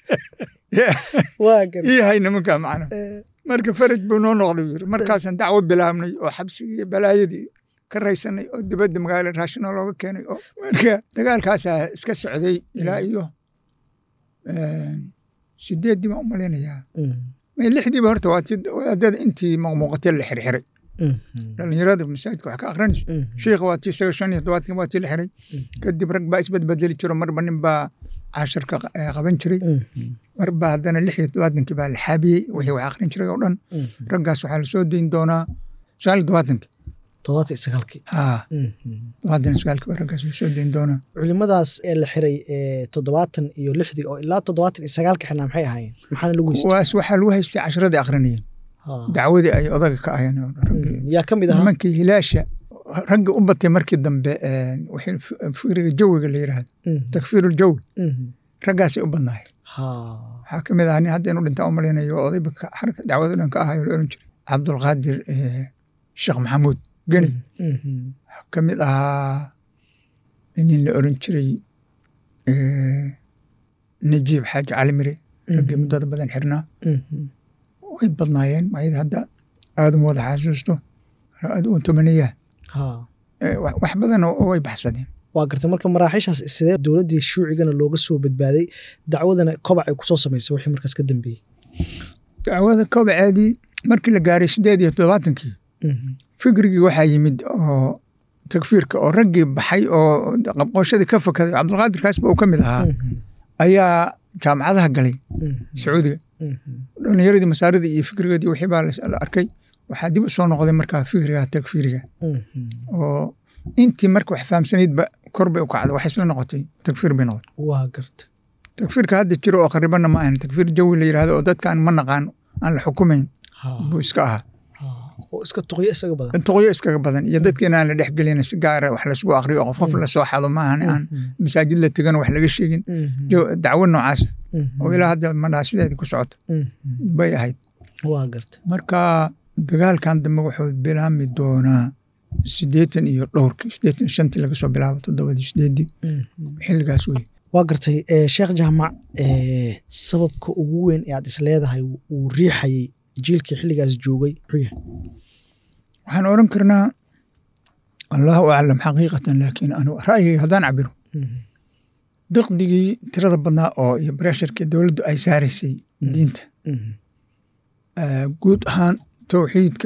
waa gartay ii hay nimanka macna Eh, marka faraj buu noo noqday buu yiri markaasaan dacwo bilaabnay oo xabsigii iyo balaayadii ka raysanay oo dibadda magaalada raashina looga keenay oo marka dagaalkaasaa iska socday ilaa iyo eh, sideeddii baan u malaynayaa mhm. may lixdiiba horta waa tii wadaadada intii muuqmuuqatee la xirxiray Mhm. dhalinyarada masaajidka wax ka akrinaysa Mhm. shiikha waa tii isaga shan iyo todobaatan waa tii la xiray kadib rag baa isbadbedeli jiro marba nin baa cashirka eh, qaban jiray marba haddana lix iyo todobaatankii baa la xaabiyey wixii wax akhrin jiray oo dhan raggaas waxaa lasoo dayn doonaa sagaal iyo todobaatankii toddobaatan iyo sagaalkii haa todobaatan iyo sagaalkii baa raggaas lasoo dayn doonaa culimadaas ee la xiray ee toddobaatan iyo lixdii oo ilaa toddobaatan iyo sagaalka xirnaa maxay ahaayeen maxaana lagu haystay kuwaas waxaa lagu haystay cashiradii akhrinayeen Ha. dacwadii ay odaga ka ahayeen oo raggii Mm. yaa ka mid ahaa nimankii hilaasha ragga u batay markii dambe eh, wixii fi- fikriga jawiga la yidhaahdo Mhm. takfiiruljawi Mhm. raggaasay u badnaayeen Ha. waxaa ka mid ahaa nin hadda inuu dhintaa u malaynayo oo odayba ka- xarka dacwado dhan ka ahayo la oran jiray cabdulqaadir eh, sheekh maxamuud geni Mhm. waxaa ka mid ahaa nin la oran jiray eh, najiib xaaji cali mire raggii muddada badan xirnaa Mhm. way badnaayeen ayada hadda aada uma wada xasuusto aad u tomaniya Ha. wax wax badan oo way baxsadeen waa gartay marka maraaxiishaas sidee dowladdii shuucigana looga soo badbaaday dacwadana kobac ay kusoo samaysay wixii markaas ka dambeeyey dacwada kobaceedii markii la gaaray sideed iyo toddobaatankii Mhm. fikrigii waxaa yimid oo takfiirka oo raggii baxay oo qabqooshadii ka fakaday cabdulqaadir kaasba uu ka mid ahaa Mhm. ayaa jaamacadaha galay Mhm. sacuudiga Mhm. dhalinyaradii masaaridii iyo fikrigeedii wixii baa la la arkay waxaa dib u soo noqday markaa fikriga takfiiriga Mhm. oo intii marka wax fahamsanaydba kor bay u kacday waxay isla noqotay takfiir bay noqotay waa gartay takfiirka hadda jiro oo qaribanna ma ahan takfiir jawi la yidhahdo oo dadkaan ma naqaan aan la xukumayn Ha. buu iska ahaa Ha. oo iska tuqyo isaga badan intuqyo iskaga badan iyo dadkeena aan la dhexgelin si gaara wax lasgu aqriyo oo qof qof lasoo xado maahan aan Mhm. masaajid la tegano wax laga sheegin Mhm. Jo- dacwo noocaas Mhm. oo ilaa hadda madhaa sideedii ku socoto Mhm. bay ahayd waa gartay marka dagaalkan dambe wuxuu bilaami doonaa sideetan iyo dhowrkii sideetan iyo shantii laga soo bilaabo toddobadii sideedii Mhm. xilligaas wey waa gartay eh, sheekh jaamac eh, sababka ugu weyn ee aad is leedahay uu riixayay jiilkii xilligaas joogay muxuu yahay waxaan oran karnaa allahu aclam xaqiiqatan laakiin anu ra'yigay haddaan cabiro Mhm. diqdigii tirada badnaa oo iyo bresharkii dowladdu ay saaraysay diinta Mhm. eh, guud ahaan towxiidka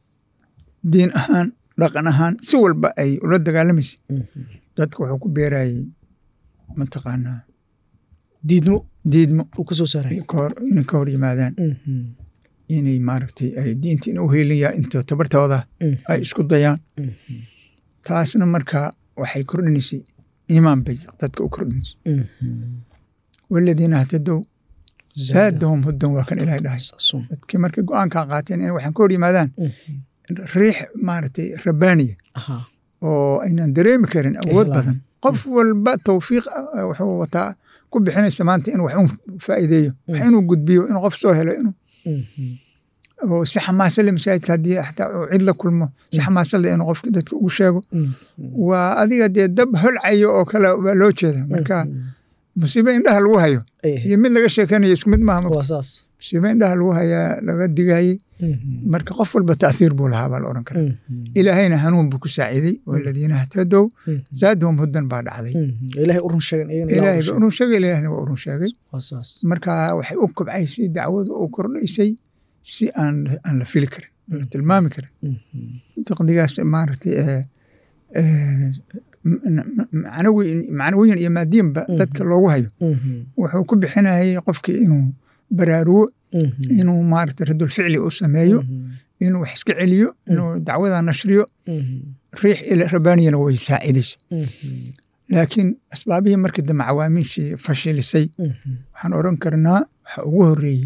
diin ahaan dhaqan ahaan si walba ay ula dagaalamaysay Mhm. dadka wuxuu ku beerayay mataqaanaa diidmo diidmo uu ka soo saaray ka hor- inay ka hor yimaadaan Mhm. inay maaragtay ay diinta in u heelayaan inta tabartooda Mhm. ay isku dayaan Mhm. taasna marka waxay kordhinaysay iimaan bay dadka u kordhinaysay Mhm. waladiina htadow zaadahum hudan waa kan ilahay dhahay Saasun. dadkii markay go-aankaa qaateen inay waxaan ka hor yimaadaan Mhm. riix maaragtay rabbaaniya Aha. oo aynan dareemi karin awood helaan. badan qof walba tawfiiq ah, wuxuu wataa ku bixinaysa maanta in wax un faa'iideeyo wax inuu gudbiyo inuu qof soo helo inuu Mhm. oo si xamaasa le masaajidka haddii xataa uu cid la kulmo si xamaasa le inuu qofki dadka ugu sheego Mhm. waa adiga dee dab holcayo oo kale baa loo jeeda marka musiibe indhaha lagu hayo Ay ahayd. iyo mid laga sheekanayo isku mid maaha waa saas musiibe indhaha lagu hayaa laga digayey Mhm. marka qof walba ta'thiir buu lahaa baa la oran karaa Mhm. ilaahayna hanuun buu ku saaciiday waladiina htadow Mhm. zaadahum hudan baa dhacday Mhm. ilaahay u run sheegan iyagana ilaahay ilaahay u ba run urun sheegay ilaahna waa urun sheegay sheegan. waa saas marka waxay u kobcaysay dacwadu u kordhaysay si aan aan la fili karin aan la tilmaami karin Mhm. diqdigaas maaragtay eh, eh, m- macnawi- macnawiyan iyo maadiyanba dadka loogu hayo Mhm. wuxuu ku bixinayay qofkii inuu baraarugo Mhm. inuu maaragtay radul ficli u sameeyo Mhm. inuu wax iska celiyo inuu dacwada nashriyo Mhm. riix ila rabbaaniyana way saacidaysa Mhm. laakiin asbaabihii markii dambe cawaamiishii fashilisay Mhm. waxaan oran karnaa waxa ugu horeeyey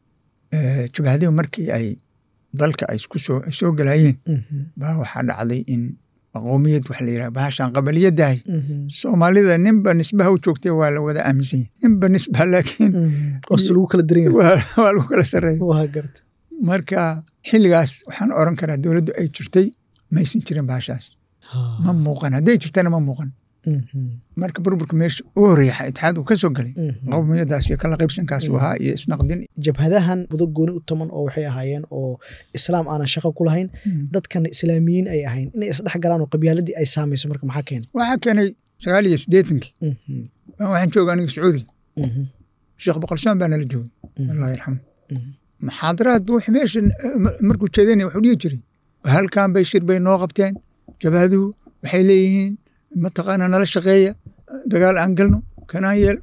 eh, jabhadihi markii ay dalka ay isku soo ay soo galayeen Mhm. baa waxaa dhacday in qowmiyad wax la yidhaha bahashan qabaliyadahay Mhm. soomaalida ninba nisbaha u joogtay waa la wada aaminsan yahay ninba nisba laakiin Mhm. oo si lagu kala daran yahay waa waa lagu kala sarreeya waa garta marka xilligaas waxaan oran karaa dowladdu ay jirtay maysan jirin bahashaas ma muuqan hadday jirtana ma muuqan Mhm. marka burburka meesha u horeeya itixaad uu ka soo galay Mhm. qowmiyadaas iyo kala qaybsankaas uu ahaa iyo isnaqdin jabhadahan muddo gooni u toman oo waxay ahaayeen oo islaam aanan shaqo ku lahayn dadkana islaamiyiin ay ahayn inay isdhex galaan oo qabyaaladii ay saamayso marka maxaa keenay waxaa keenay sagaal iyo siddeetankii Mhm. waxaan jooga aniga sacuudiga Mhm. sheekh boqolsaan baa nala joogay Mhm. allah yarxamu Mhm. muxaadaraad buu wix meesha eh, ma- markuu jeedanaya wuxuu dhihi jiray halkan bay shir bay noo qabteen jabhaduhu waxay leeyihiin mataqaana nala shaqeeya dagaal aan galno kanaan yeel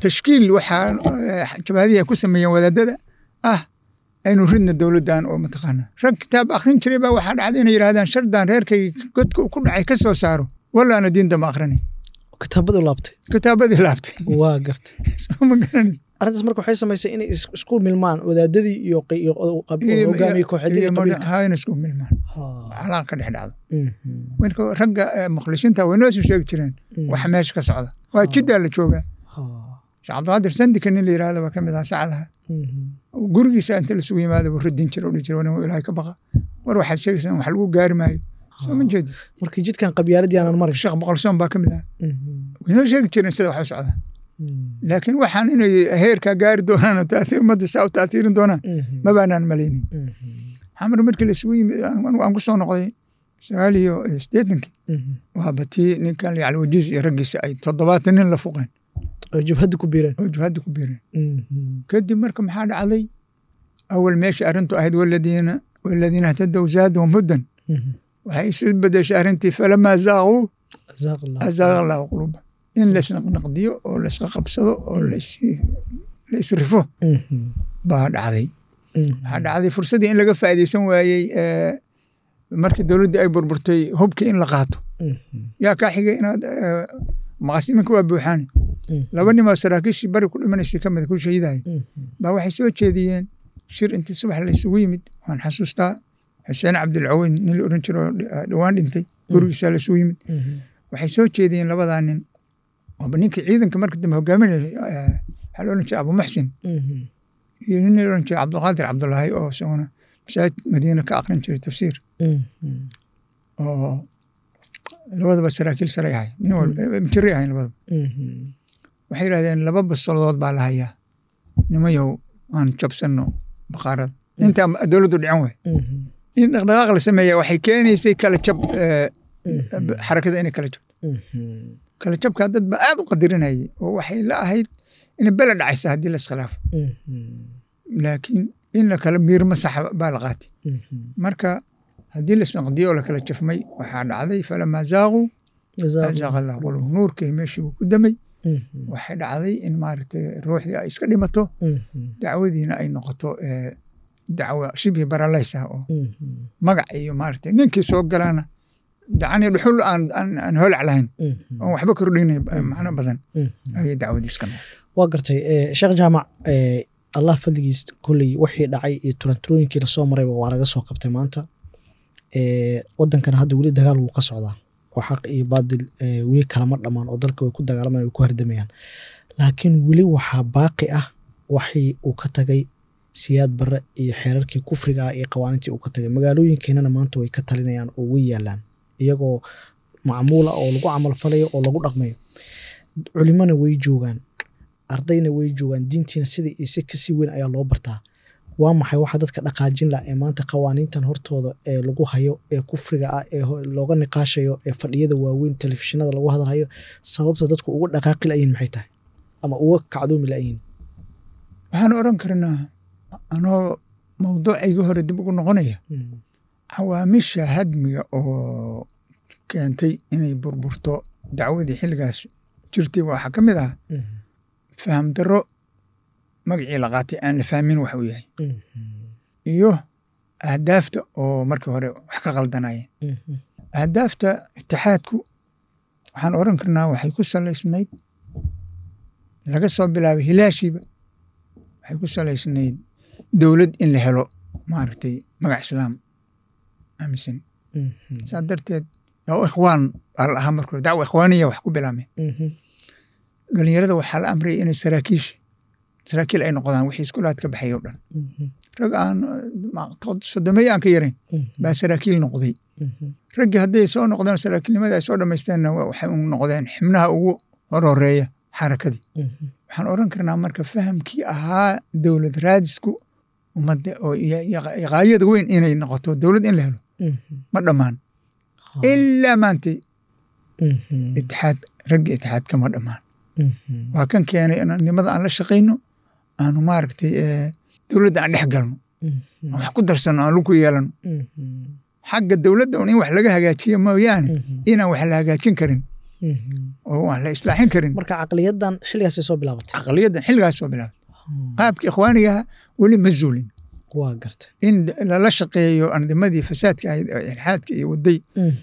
tashkiil waxaa eh, jabhadihii ay ku sameeyeen wadaadada ah aynu ridna dowladdan oo mataqaana rag kitaab akhrin jiray baa waxaa dhacday inay yidhahdaan shardan reerkayga godka uu ku dhacay ka soo saaro walaana diinta ma akhrinay kitaabadu laabtay kitaabadii laabtay waa gartay soo ma garanaysa arrintaas marka waxay samaysay inay is- isku milmaan wadaadadii iyo qi- iyo qab- hogaamiye kooxeedyada qabiilka hayna isku milmaan Ha. calaaq ka dhex dhacdo Mhm. marka ragga eh, mukhlisinta way noo soo sheegi jireen Mm. waxa meesha ka socda waa jiddaa la joogaa Ha. sheekh cabdiqaadir sandika nin la yidhahda waa ka mid ah sacadaha Mhm. gurigiisa inta lasugu yimaado buu radin jira odhi jira nin ilaahay ka baqa war waxaad sheegaysaan wax lagu gaari maayo soo ma jeedi marka jidkan qabyaaladii aanan marin sheekh boqolsoon baa ka mid ah Mhm. way noo sheegi jireen sida wax u socdaa Mhm. laakiin waxaan inay heerkaa gaari doonaan oo taathiir ummadda saa u taathiirin doonaan Mhm. ma baanaan malaynin Mhm. xamar markii lasugu yimid aan aan ku soo noqday sagaal iyo siddeetankii Mhm. waa batii ninkan yacli wajiis iyo raggiisa ay toddobaatan nin la fuqeen oo jabhadda ku biireen oo jihadda ku biireen Mhm. kadib marka maxaa dhacday awal meesha arrintu ahayd waladiina waladiina htadow zaadahum hudan Mhm. waxay isu bedeshay arrintii falamaa zaaquu jazaak allah azaaqa allahu quluuba in laysnaqnaqdiyo oo laysqa qabsado oo lays- la isrifo Mhm. baa dhacday Mhm. waxaa dhacday fursaddii in laga faa'iidaysan waayey eh, markii dowladdii ay burburtay hubkii in la qaato Mhm. yaa kaa xigay inaad eh, maqaasiminka waa buuxaani Mhm. laba nimoo saraakiishii bari ku dhimanaysay ka mid ku shahidahay Mhm. baa waxay soo jeediyeen shir intii subax la isugu yimid waan xasuustaa xuseen cabdilcaweyn nin la oran jiro oo dhi- dhowaan dhintay gurigiisaa la isugu yimid Mhm. waxay soo jeediyeen labadaa nin ooba ninkii ciidanka marka dambe hogaaminaya eh, waxaa la oran jiray abu muxsin Mhm. iyo nin la oran jiray cabdulqaadir cabdulaahi oo isaguna masaajid madiina ka aqrin jiray tafsiir Mhm. oo labadaba saraakiil saray ahay nin walba mjiri ahayn labadaba Mhm. waxay yidhahdeen laba basolodood baa la hayaa nimayow aan jabsanno baqaarada intaa dowladdu dhican waay Mhm. in dhaqdhaqaaq la sameeya waxay keenaysay kala jab eh, Mhm. xarakada inay kala jabto Mhm. kala jabkaa dad ba aad u qadirinayay oo waxay la ahayd inay bela dhacaysa haddii la iskhilaafo Mhm. laakiin in la kala miirmo saxa baa la qaatay Mhm. marka haddii la isnaqdiyo oo la kala jafmay waxaa dhacday falamaa zaaquu jazaak azaaqa allahu qulubahum nuurkii meeshii buu ku damay Mhm. waxay dhacday in maaragtay ruuxdii ay iska dhimato Mhm. dacwadiina ay noqoto eh, dacwo shibhi baralays ah oo Mhm. magac iyo maaragtay ninkii soo galaana dacani dhuxul aan aan aan holac lahayn Mhm. oon waxba kordhinayn macno badan Mhm. ayay dacwadiis ka noqon waa gartay eh, sheekh jaamac eh, allah fadligiis kolley wixii dhacay iyo turanturooyinkii lasoo marayba waa laga soo qabtay maanta Eh, wadankana hadda weli dagaal wuu ka socdaa oo xaq iyo baadil eh, weli kalama dhammaan oo dalka way ku dagaalamayaan way ku hardamayaan laakiin weli waxaa baaqi ah waxii uu ka tagay siyaad barre iyo xeerarkii kufriga ah iyo qawaaniintii uu ka tagay magaalooyinkeenana maanta way ka talinayaan oo way yaalaan iyagoo macmuula oo lagu camalfalayo oo lagu dhaqmayo culimona way joogaan ardayna way joogaan diintiina sida ise kasii weyn ayaa loo bartaa waa maxay waxa dadka dhaqaajin lah ee maanta qawaaniintan hortooda ee lagu hayo ee kufriga ah ee ho- looga niqaashayo ee fadhiyada waaweyn telefishinada lagu hadalhayo sababta dadku uga dhaqaaqi layihin maxay tahay ama uga kacdoomi layihin waxaan oran karnaa anoo mawduucaygii hore dib ugu noqonaya cawaamisha hadmiga oo keentay inay burburto dacwadii xilligaas jirtay waxaa ka mid ah faham darro magacii la qaatay aan la fahmin wax uu yahay iyo ahdaafta oo markii hore wax ka qaldanayeen ahdaafta itixaadku waxaan oran karnaa waxay ku salaysnayd laga soo bilaabay hilaashiiba waxay ku salaysnayd dowlad in la helo maaragtay magac islaam aaminsan saa darteed oo ikhwaan baa la ahaa marka hore dacwa ikhwaaniya wax ku bilaabmeen dhalinyarada waxaa la amrayay inay saraakiisha saraakiil ay noqdaan wixii iskulaad ka baxay oo dhan rag aan sodomey aan ka yarayn baa saraakiil noqday raggii hadday soo noqdeen saraakiilnimada ay soo dhammaysteenna waxay u noqdeen xibnaha ugu horhoreeya xarakadii waxaan oran karnaa marka fahamkii ahaa dowlad raadisku ummadda oo qaayada weyn inay noqoto dowlad in la helo ma dhammaan ilaa maantay itixaad raggii itixaad kama dhammaan waa kan keenay nimada aan la shaqayno aanu maaragtay dowladda aan dhex galno aan wax ku darsano aan luku yeelano xagga dowladda un in wax laga hagaajiyo mooyaane inaan wax la hagaajin karin oo aan la islaaxin karin marka caqliyadan xilligaasay soo bilaabatay caqliyaddan xilligaas soo bilaabay qaabka ikhwaanigaha weli ma zuulin waa garta in lala shaqeeyo andimadii fasaadka ahayd oo ilxaadka iyo waday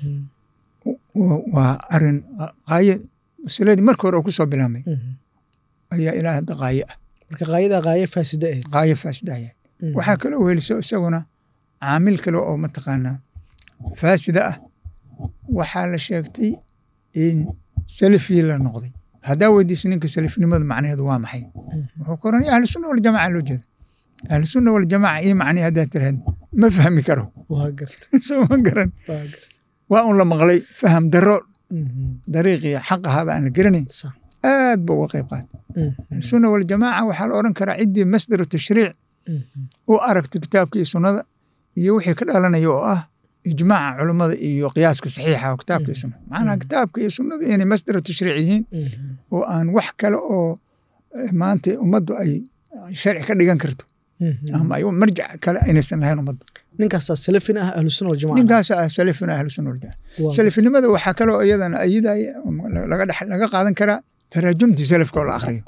waa arin qaaye masiladii marka hore oo ku soo bilaabmay ayaa ilaa hadda qaaye ah marka qaayada qaaye faasida ahayd qaaye faasida ayaa waxaa kaloo weliso isaguna caamil kale oo mataqaanaa faasida ah waxaa la sheegtay in salafii la noqday haddaa weydiisa ninka salafnimadu macnaheedu waa maxay wuxuu ku oranaya ahlu sunna waljamaca loo jeeda ahlu sunna waljamaca iyo macnihi haddaa tiraahd ma fahmi karo waa garta soo ma garan waa garta waa un la maqlay faham daro dariiqii xaq ahaaba aan la garanayn sax aad ba uga qayb qaata ahlusunna waljamaaca waxaa la oran karaa ciddii masdaru tashriic u aragta kitaabka iyo sunnada iyo wixii ka dhalanaya oo ah ijmaaca culummada iyo qiyaaska saxiixa oo kitaabka iyo sunnada macnaha kitaabka iyo sunnadu inay masdaru tashriic yihiin oo aan wax kale oo maanta ummaddu ay sharci ka dhigan karto ama ay marjac kale inaysan lahayn ummaddu ninkaasaa salafin ah ahlu sunna waljamaca ninkaas ah salafina ahlu sunna waljamaca salafinimada waxaa kaloo iyadana ayidaya laga dhex laga qaadan karaa taraajumtii salafka oo la akhriyo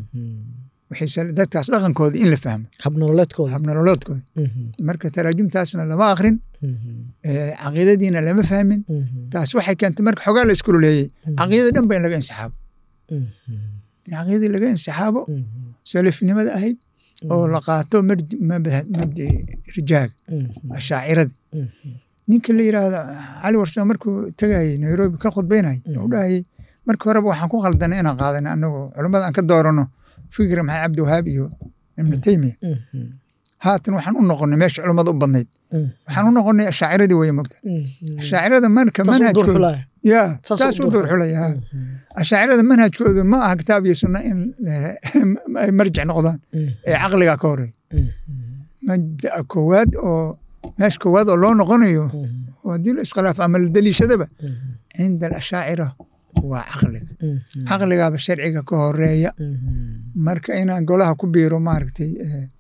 waxay dadkaas dhaqankooda in la fahmo habnololeedkooda habnololoodkooda marka taraajumtaasna lama akhrin caqiidadiina lama fahmin taas waxay keentay marka xogaa la iskululeeyey caqiidada dhan ba in laga insixaabo in caqiidadii laga insixaabo salafnimada ahayd oo la qaato mabdi rijaaga ashaacirada ninka la yiraahdo cali warsame markuu tegayey nairobi ka khudbaynayay u dhahayey marka horeba waxaan ku khaldanay inaan qaadana anagoo culummada aan ka doorano fikra maxamed cabdiwahaab iyo ibnu teymiya haatan waxaan u noqonay meesha culummada u badnayd waxaan u noqonay ashaaciradii weye mogta ashaacirada marka manhajkooda ya taas u duurxulaya ashaacirada manhajkoodu ma aha kitaab iyo sunna in ay marjic noqdaan ee caqliga ka horeeya mabda'a koowaad oo meesha koowaad oo loo noqonayo oo haddii la iskhilaaf ama la daliishadaba cinda alashaacira waa caqliga caqligaaba sharciga ka horeeya marka inaan golaha ku biiro maaragtay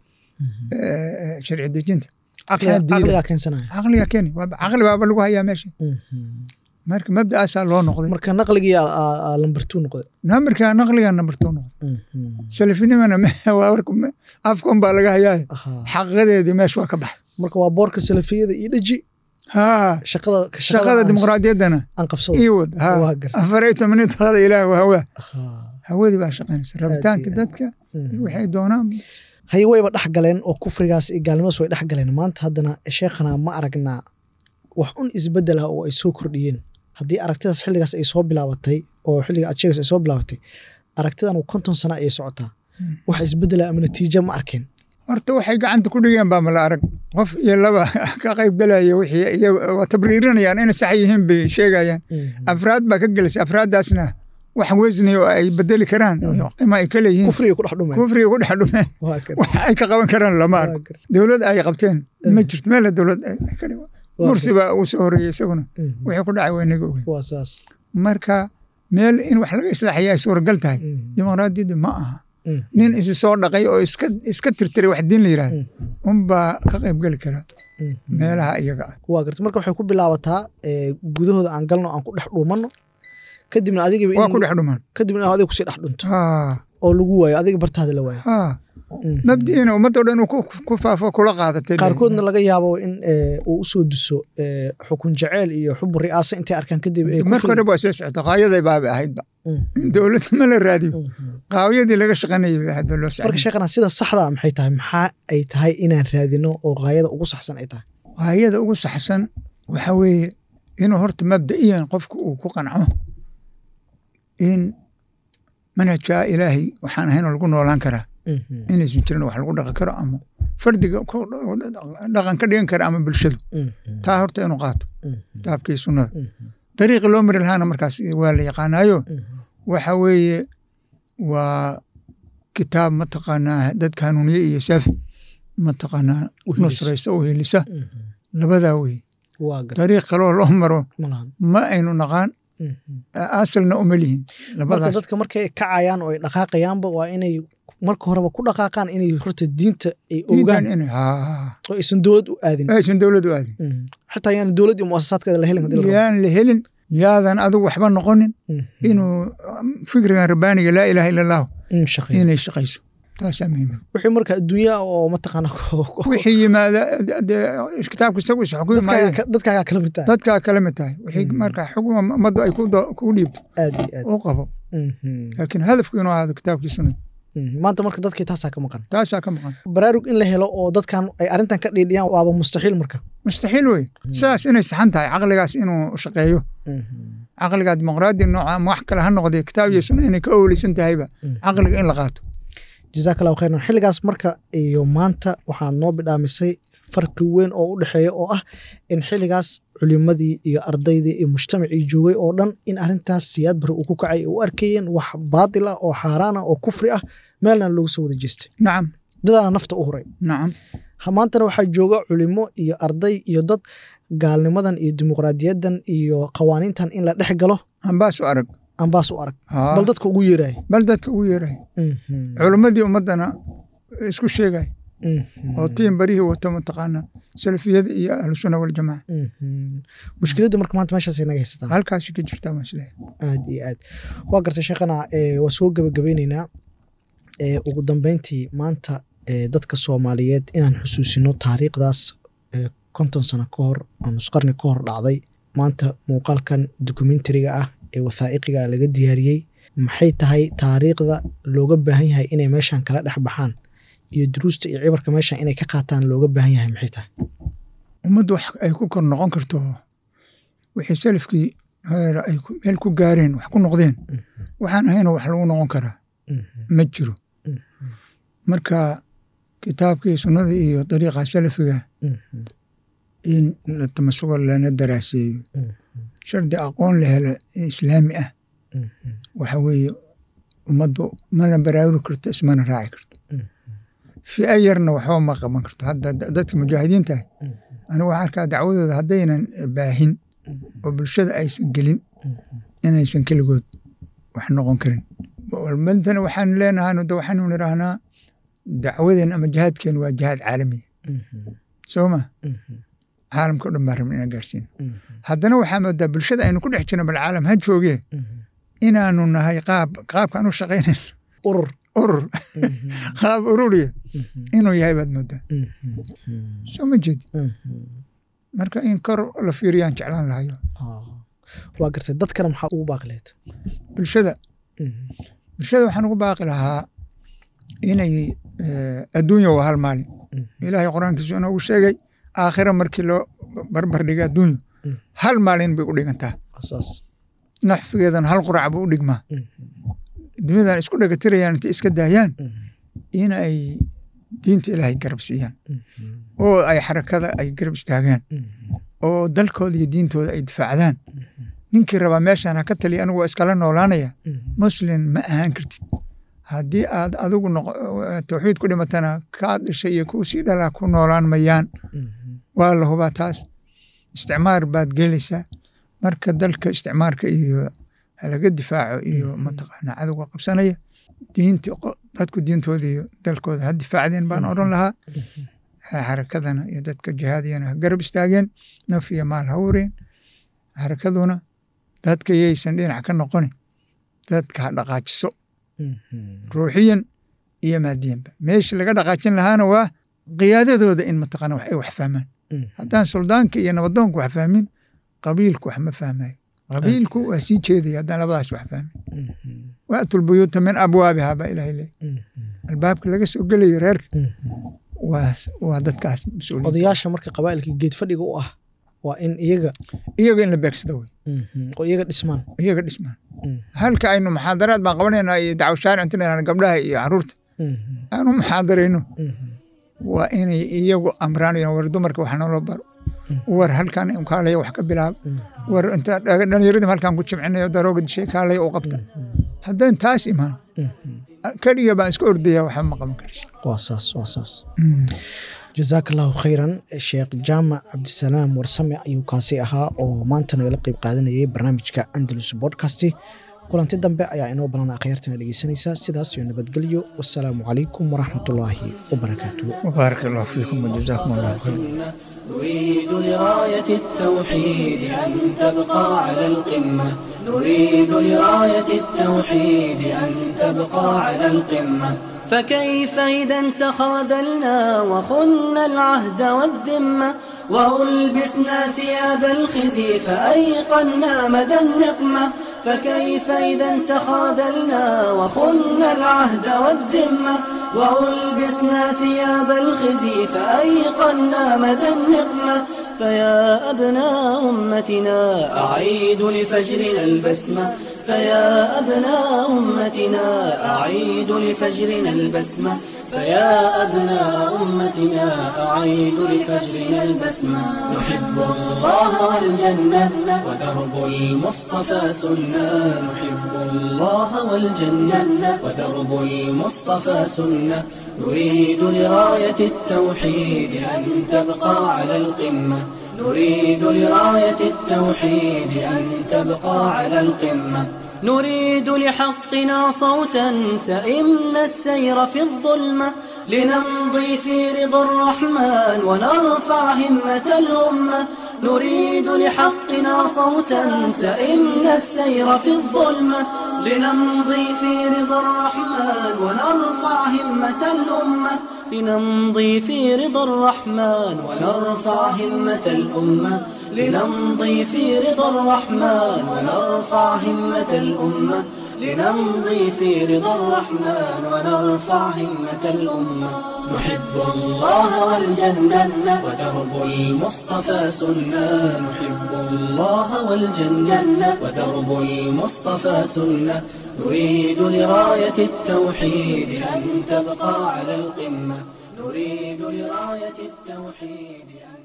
sharci dejinta caqligaa keensanaya caqliga keeni caqli baaba lagu hayaa meesha marka mabda'aasaa loo noqday marka naqligii lambartuu noqday namarka naqliga nambartuu noqday salafinimana afka unbaa laga hayaa xaqiiqadeedii meesha waa ka baxay marka waa boorka salafiyada iyo dheji haa shaqada shaqada dimuqraadiyaddana aan qabsado ii wad haa afaray toban talada ilaah waa hawaa hawadii baa shaqaynaysa rabitaanka dadka waxay doonaan haye wayba dhex galeen oo kufrigaas iyo gaalnimadas way dhex galeen maanta haddana sheekhana ma aragnaa wax un isbedel ah oo ay soo kordhiyeen haddii aragtidaas xilligaas ay soo bilaabatay oo xilliga aad sheegays ay soo bilaabatay aragtidan konton sana ayay socotaa wax isbedela ama natiijo ma arkeen horta waxay gacanta ku dhigeen baa mala arag qof iyo laba ka qayb galaya wixii iyaga tabriirinayaan inay sax yihiin bay sheegayaan afraad baa ka gelaysa afraaddaasna wax wesni oo ay bedeli karaan qima ay ka leeyihiin kufriga ku dhex dhumeen kufriga ku dhex dhumeen wax ay ka qaban karaan lama arko dowlad ay qabteen ma jirto meel dowlad mursi baa uu soo horeeyey isaguna wixii ku dhacay waa inaga ogeyn waa saas marka meel in wax laga islaaxiya ay suuragal tahay dimuqraadiyaddu ma aha nin isi soo dhaqay oo iska iska tirtiray wax diin la yidhaahdo unbaa ka qayb geli kara meelaha iyaga ah waa garta marka waxay ku bilaabataa gudahooda aan galno aan ku dhex dhuumanno kadibna adiga waa ku dhex dhumaan kadibna adiga kusii dhex dhunto haa oo lagu waayo adiga bartaada la waayo haa mabdiina ummadoo dhan uu ku faafo kula qaadatay qaarkoodna laga yaabo in uu usoo duso xukun jaceyl iyo xubu ri'aasa intay arkaan kadib marka hore waa soo socota qaayaday baaba ahaydba dowladda ma la raadiyo qaawiyadii laga shaqaynayay bay ahayd ba loo marka sheekhana sida saxda maxay tahay maxaa ay tahay inaan raadino oo qaayada ugu saxsan ay tahay qaayada ugu saxsan waxa weeye inuu horta mabda'iyan qofku uu ku qanco in manhajka ilaahay waxaan ahaynoo lagu noolaan karaa inaysan jirin wax lagu dhaqan karo ama fardiga dhaqan ka dhigan kara ama bulshadu taa horta inuu qaato kitaabkii sunnada dariiqi loo mari lahaana markaas waa la yaqaanaayo waxa weeye waa kitaab mataqaanaa dadka hanuuniye iyo saafi mataqaanaa nusraysa oo helisa labadaa weye dariiq kaloo loo maro ma aynu naqaan asalna uma lihin labadaas dadka markay kacayaan oo ay dhaqaaqayaanba waa inay marka horeba ku dhaqaaqaan inay horta diinta ay ogaan oo aysan dowlad u aadin aysan dowlad u aadin xitaa yaan dowlad iyo muasasaadkeeda la helin yaan la helin yaadan adigu waxba noqonin inuu fikrigan rabbaaniga laa ilaaha ila allahu inay shaqayso taasaa muhiima wixii marka adduunya oo mataqaana wixii yimaada dee kitaabka isagu is xukumi maayo dadkaagaa kala mid tahay dadkaa kala mid tahay wixii marka xukuma ummaddu ay kugu dhiibto aad iyo aad u qabo laakiin hadafku inuu ahaado kitaabkii sunnada maanta marka dadkii taasaa ka maqan taasaa ka maqan baraarug in la helo oo dadkan ay arrintan ka dhiidhiyaan waaba mustaxiil marka mustaxiil wey sidaas inay saxan tahay caqligaas inuu shaqeeyo caqligaa dimuqraadi nooca ama wax kale ha noqdee kitaab iyo sunna inay ka owleysan tahayba caqliga in la qaato jazaak allahu khayran xilligaas marka iyo maanta waxaa noo bidhaamisay farqi weyn oo u dhexeeya oo ah in xilligaas culimadii iyo ardaydii iyo mujtamacii joogay oo dhan in arrintaas siyaad bari uu ku kacay u arkayeen wax baatil ah oo xaaraan ah oo kufri ah meelna loogu soo wada jeestay nacam dadaana nafta u huray nacam maantana waxaa jooga culimo iyo arday iyo dad gaalnimadan iyo dimuqraadiyaddan iyo qawaaniintan in la dhex galo ambaas u arag ambaas u arag bal dadka ugu yeeraay bal dadka ugu yeeraay culimmadii ummaddana isku sheegay oo tiin barihii wata mataqaana salafiyada iyo ahlusunna waljamaca mushkiladda marka maanta meeshaasay naga haysataa halkaasi ka jirtaa maasleeya aad iyo aad waa gartay sheekhana waa soo gebagabeyneynaa ugu dambeyntii maanta dadka soomaaliyeed inaan xusuusino taariikhdaas konton sano ka hor ama nusqarni ka hor dhacday maanta muuqaalkan dokumentariga ah ee wathaa'iqiga laga diyaariyey maxay tahay taariikhda looga baahan yahay inay meeshan kala dhex baxaan iyo duruusta iyo cibarka meeshan inay ka qaataan looga baahan yahay maxay tahay ummaddu wax ay ku kor noqon karto wixii salafkii heera ay meel ku gaareen wax ku noqdeen waxaan ahayna wax lagu noqon karaa ma jiro marka kitaabkii sunnada iyo dariiqa salafiga in la tamasugo lana daraaseeyo shardi aqoon la helo islaami ah waxa weeye ummaddu mana baraaruri karto ismana raaci karto fi'a yarna waxba ma qaban karto hadda dadka mujaahidiinta ah anigu waxaan arkaa dacwadooda haddaynan baahin oo bulshada aysan gelin inaysan keligood wax noqon karin mantana waxaan leenahay waxaanu nidhaahnaa dacwadeen ama jihaadkeen waa jihaad caalamiya soo ma caalamka o dhan baan rabna inaan gaarsiino haddana waxaa moodaa bulshada aynu ku dhex jirno bal caalam ha joogee inaanu nahay qaab qaabkaan u shaqaynayn urur urur qaab ururiya inuu yahay baad moodaa soo ma jeedi marka in kor la fiiriyaan jeclaan lahayo waa gartay dadkana maxaa ugu baaqi lahayd bulshada bulshada waxaan ugu baaqi lahaa inay adduunya waa hal maalin ilaahay qur-aankiisu inoogu sheegay aakhira markii loo barbar dhiga adduunyu hal maalin bay u dhigantaa naxfigeedan hal qurac buu u dhigmaa dunyadan isku dhagatirayaan intay iska daayaan in ay diinta ilaahay garab siiyaan oo ay xarakada ay garab istaagaan oo dalkooda iyo diintooda ay difaacdaan ninkii rabaa meeshaan ha ka taliya anigu waa iskala noolaanaya muslim ma ahaan kartid haddii aad adigu tawxiid ku dhimatana kaad dhashay iyo kuu sii dhalaa ku noolaan mayaan waa la hubaa taas isticmaar baad gelaysaa marka dalka isticmaarka iyo halaga difaaco iyo mataqaana cadowga qabsanaya diinta dadku diintooda iyo dalkooda ha difaacdeen baan odhan lahaa xarakadana iyo dadka jihaadiyana ha garab istaageen naf iyo maal ha ureen xarakaduna dadka yaysan dhinac ka noqoni dadka ha dhaqaajiso ruuxiyan iyo maadiyanba meesha laga dhaqaajin lahaana waa qiyaadadooda in mataqaana wax ay wax fahmaan haddaan suldaanka iyo nabadoonka wax fahmin qabiilku wax ma fahmayo qabiilku waa sii jeedaya haddaan labadaas wax fahmin waatul buyuuta min abwaabihaa baa ilahay leey albaabka laga soo gelayo reerka waa dadkaas mas-uuliyiin odayaasha marka qabaa'ilka geed fadhiga u ah waa in iyaga iyaga in la beegsada wey oo iyaga dhismaan iyaga dhismaan halka aynu muxaadaraad baan qabanaynaa iyo dacwo shaaric inta gabdhaha iyo caruurta aanu muxaadarayno waa inay iyagu amraanayaan war dumarka wax naloo baro war halkan kaalaya wax ka bilaaba war inta dhallinyaradii halkan ku jimcinayo darooga dishay kaalaya u qabta haddaan taas imaan keliga baan iska ordaya waxba ma qaban karaysa waa saas waa saas jazaaka allahu khayran sheekh jaamac cabdisalaam warsame ayuu kaasi ahaa oo maanta nagala qeyb qaadanayay barnaamijka andalus bodcast kulanti dambe ayaa inoo banan akhyaartana dhegeysanaysa sidaas iyo nabadgelyo wasalaamu calaykum waraxmatullaahi wabarakaatuh wabaarak allahu fiikum wajazaakum allahu khayr نريد لراية التوحيد أن تبقى على القمة نريد لراية التوحيد أن تبقى على القمة فكيف إذا تخاذلنا وخنا العهد والذمة وألبسنا ثياب الخزي فأيقنا مدى النقمة فكيف إذا تخاذلنا وخنا العهد والذمة وألبسنا ثياب الخزي فأيقنا مدى النقمة فيا أبناء أمتنا أعيد لفجرنا البسمة فيا أبناء أمتنا أعيد لفجرنا البسمة فيا أبناء أمتنا أعيد لفجرنا البسمة نحب الله والجنة ودرب المصطفى سنة نحب الله والجنة ودرب المصطفى سنة نريد لراية التوحيد أن تبقى على القمة نريد لراية التوحيد أن تبقى على القمة نريد لحقنا صوتا سئمنا السير في الظلمة لنمضي في رضا الرحمن ونرفع همة الأمة نريد لحقنا صوتا سئمنا السير في الظلمة لنمضي في رضا الرحمن ونرفع همة الأمة لنمضي في رضا الرحمن ونرفع همة الأمة لنمضي في رضا الرحمن ونرفع همة الأمة لنمضي في رضا الرحمن ونرفع همة الأمة نحب الله والجنة ودرب المصطفى سنة نحب الله والجنة ودرب المصطفى سنة نريد لراية التوحيد أن تبقى على القمة نريد لراية التوحيد أن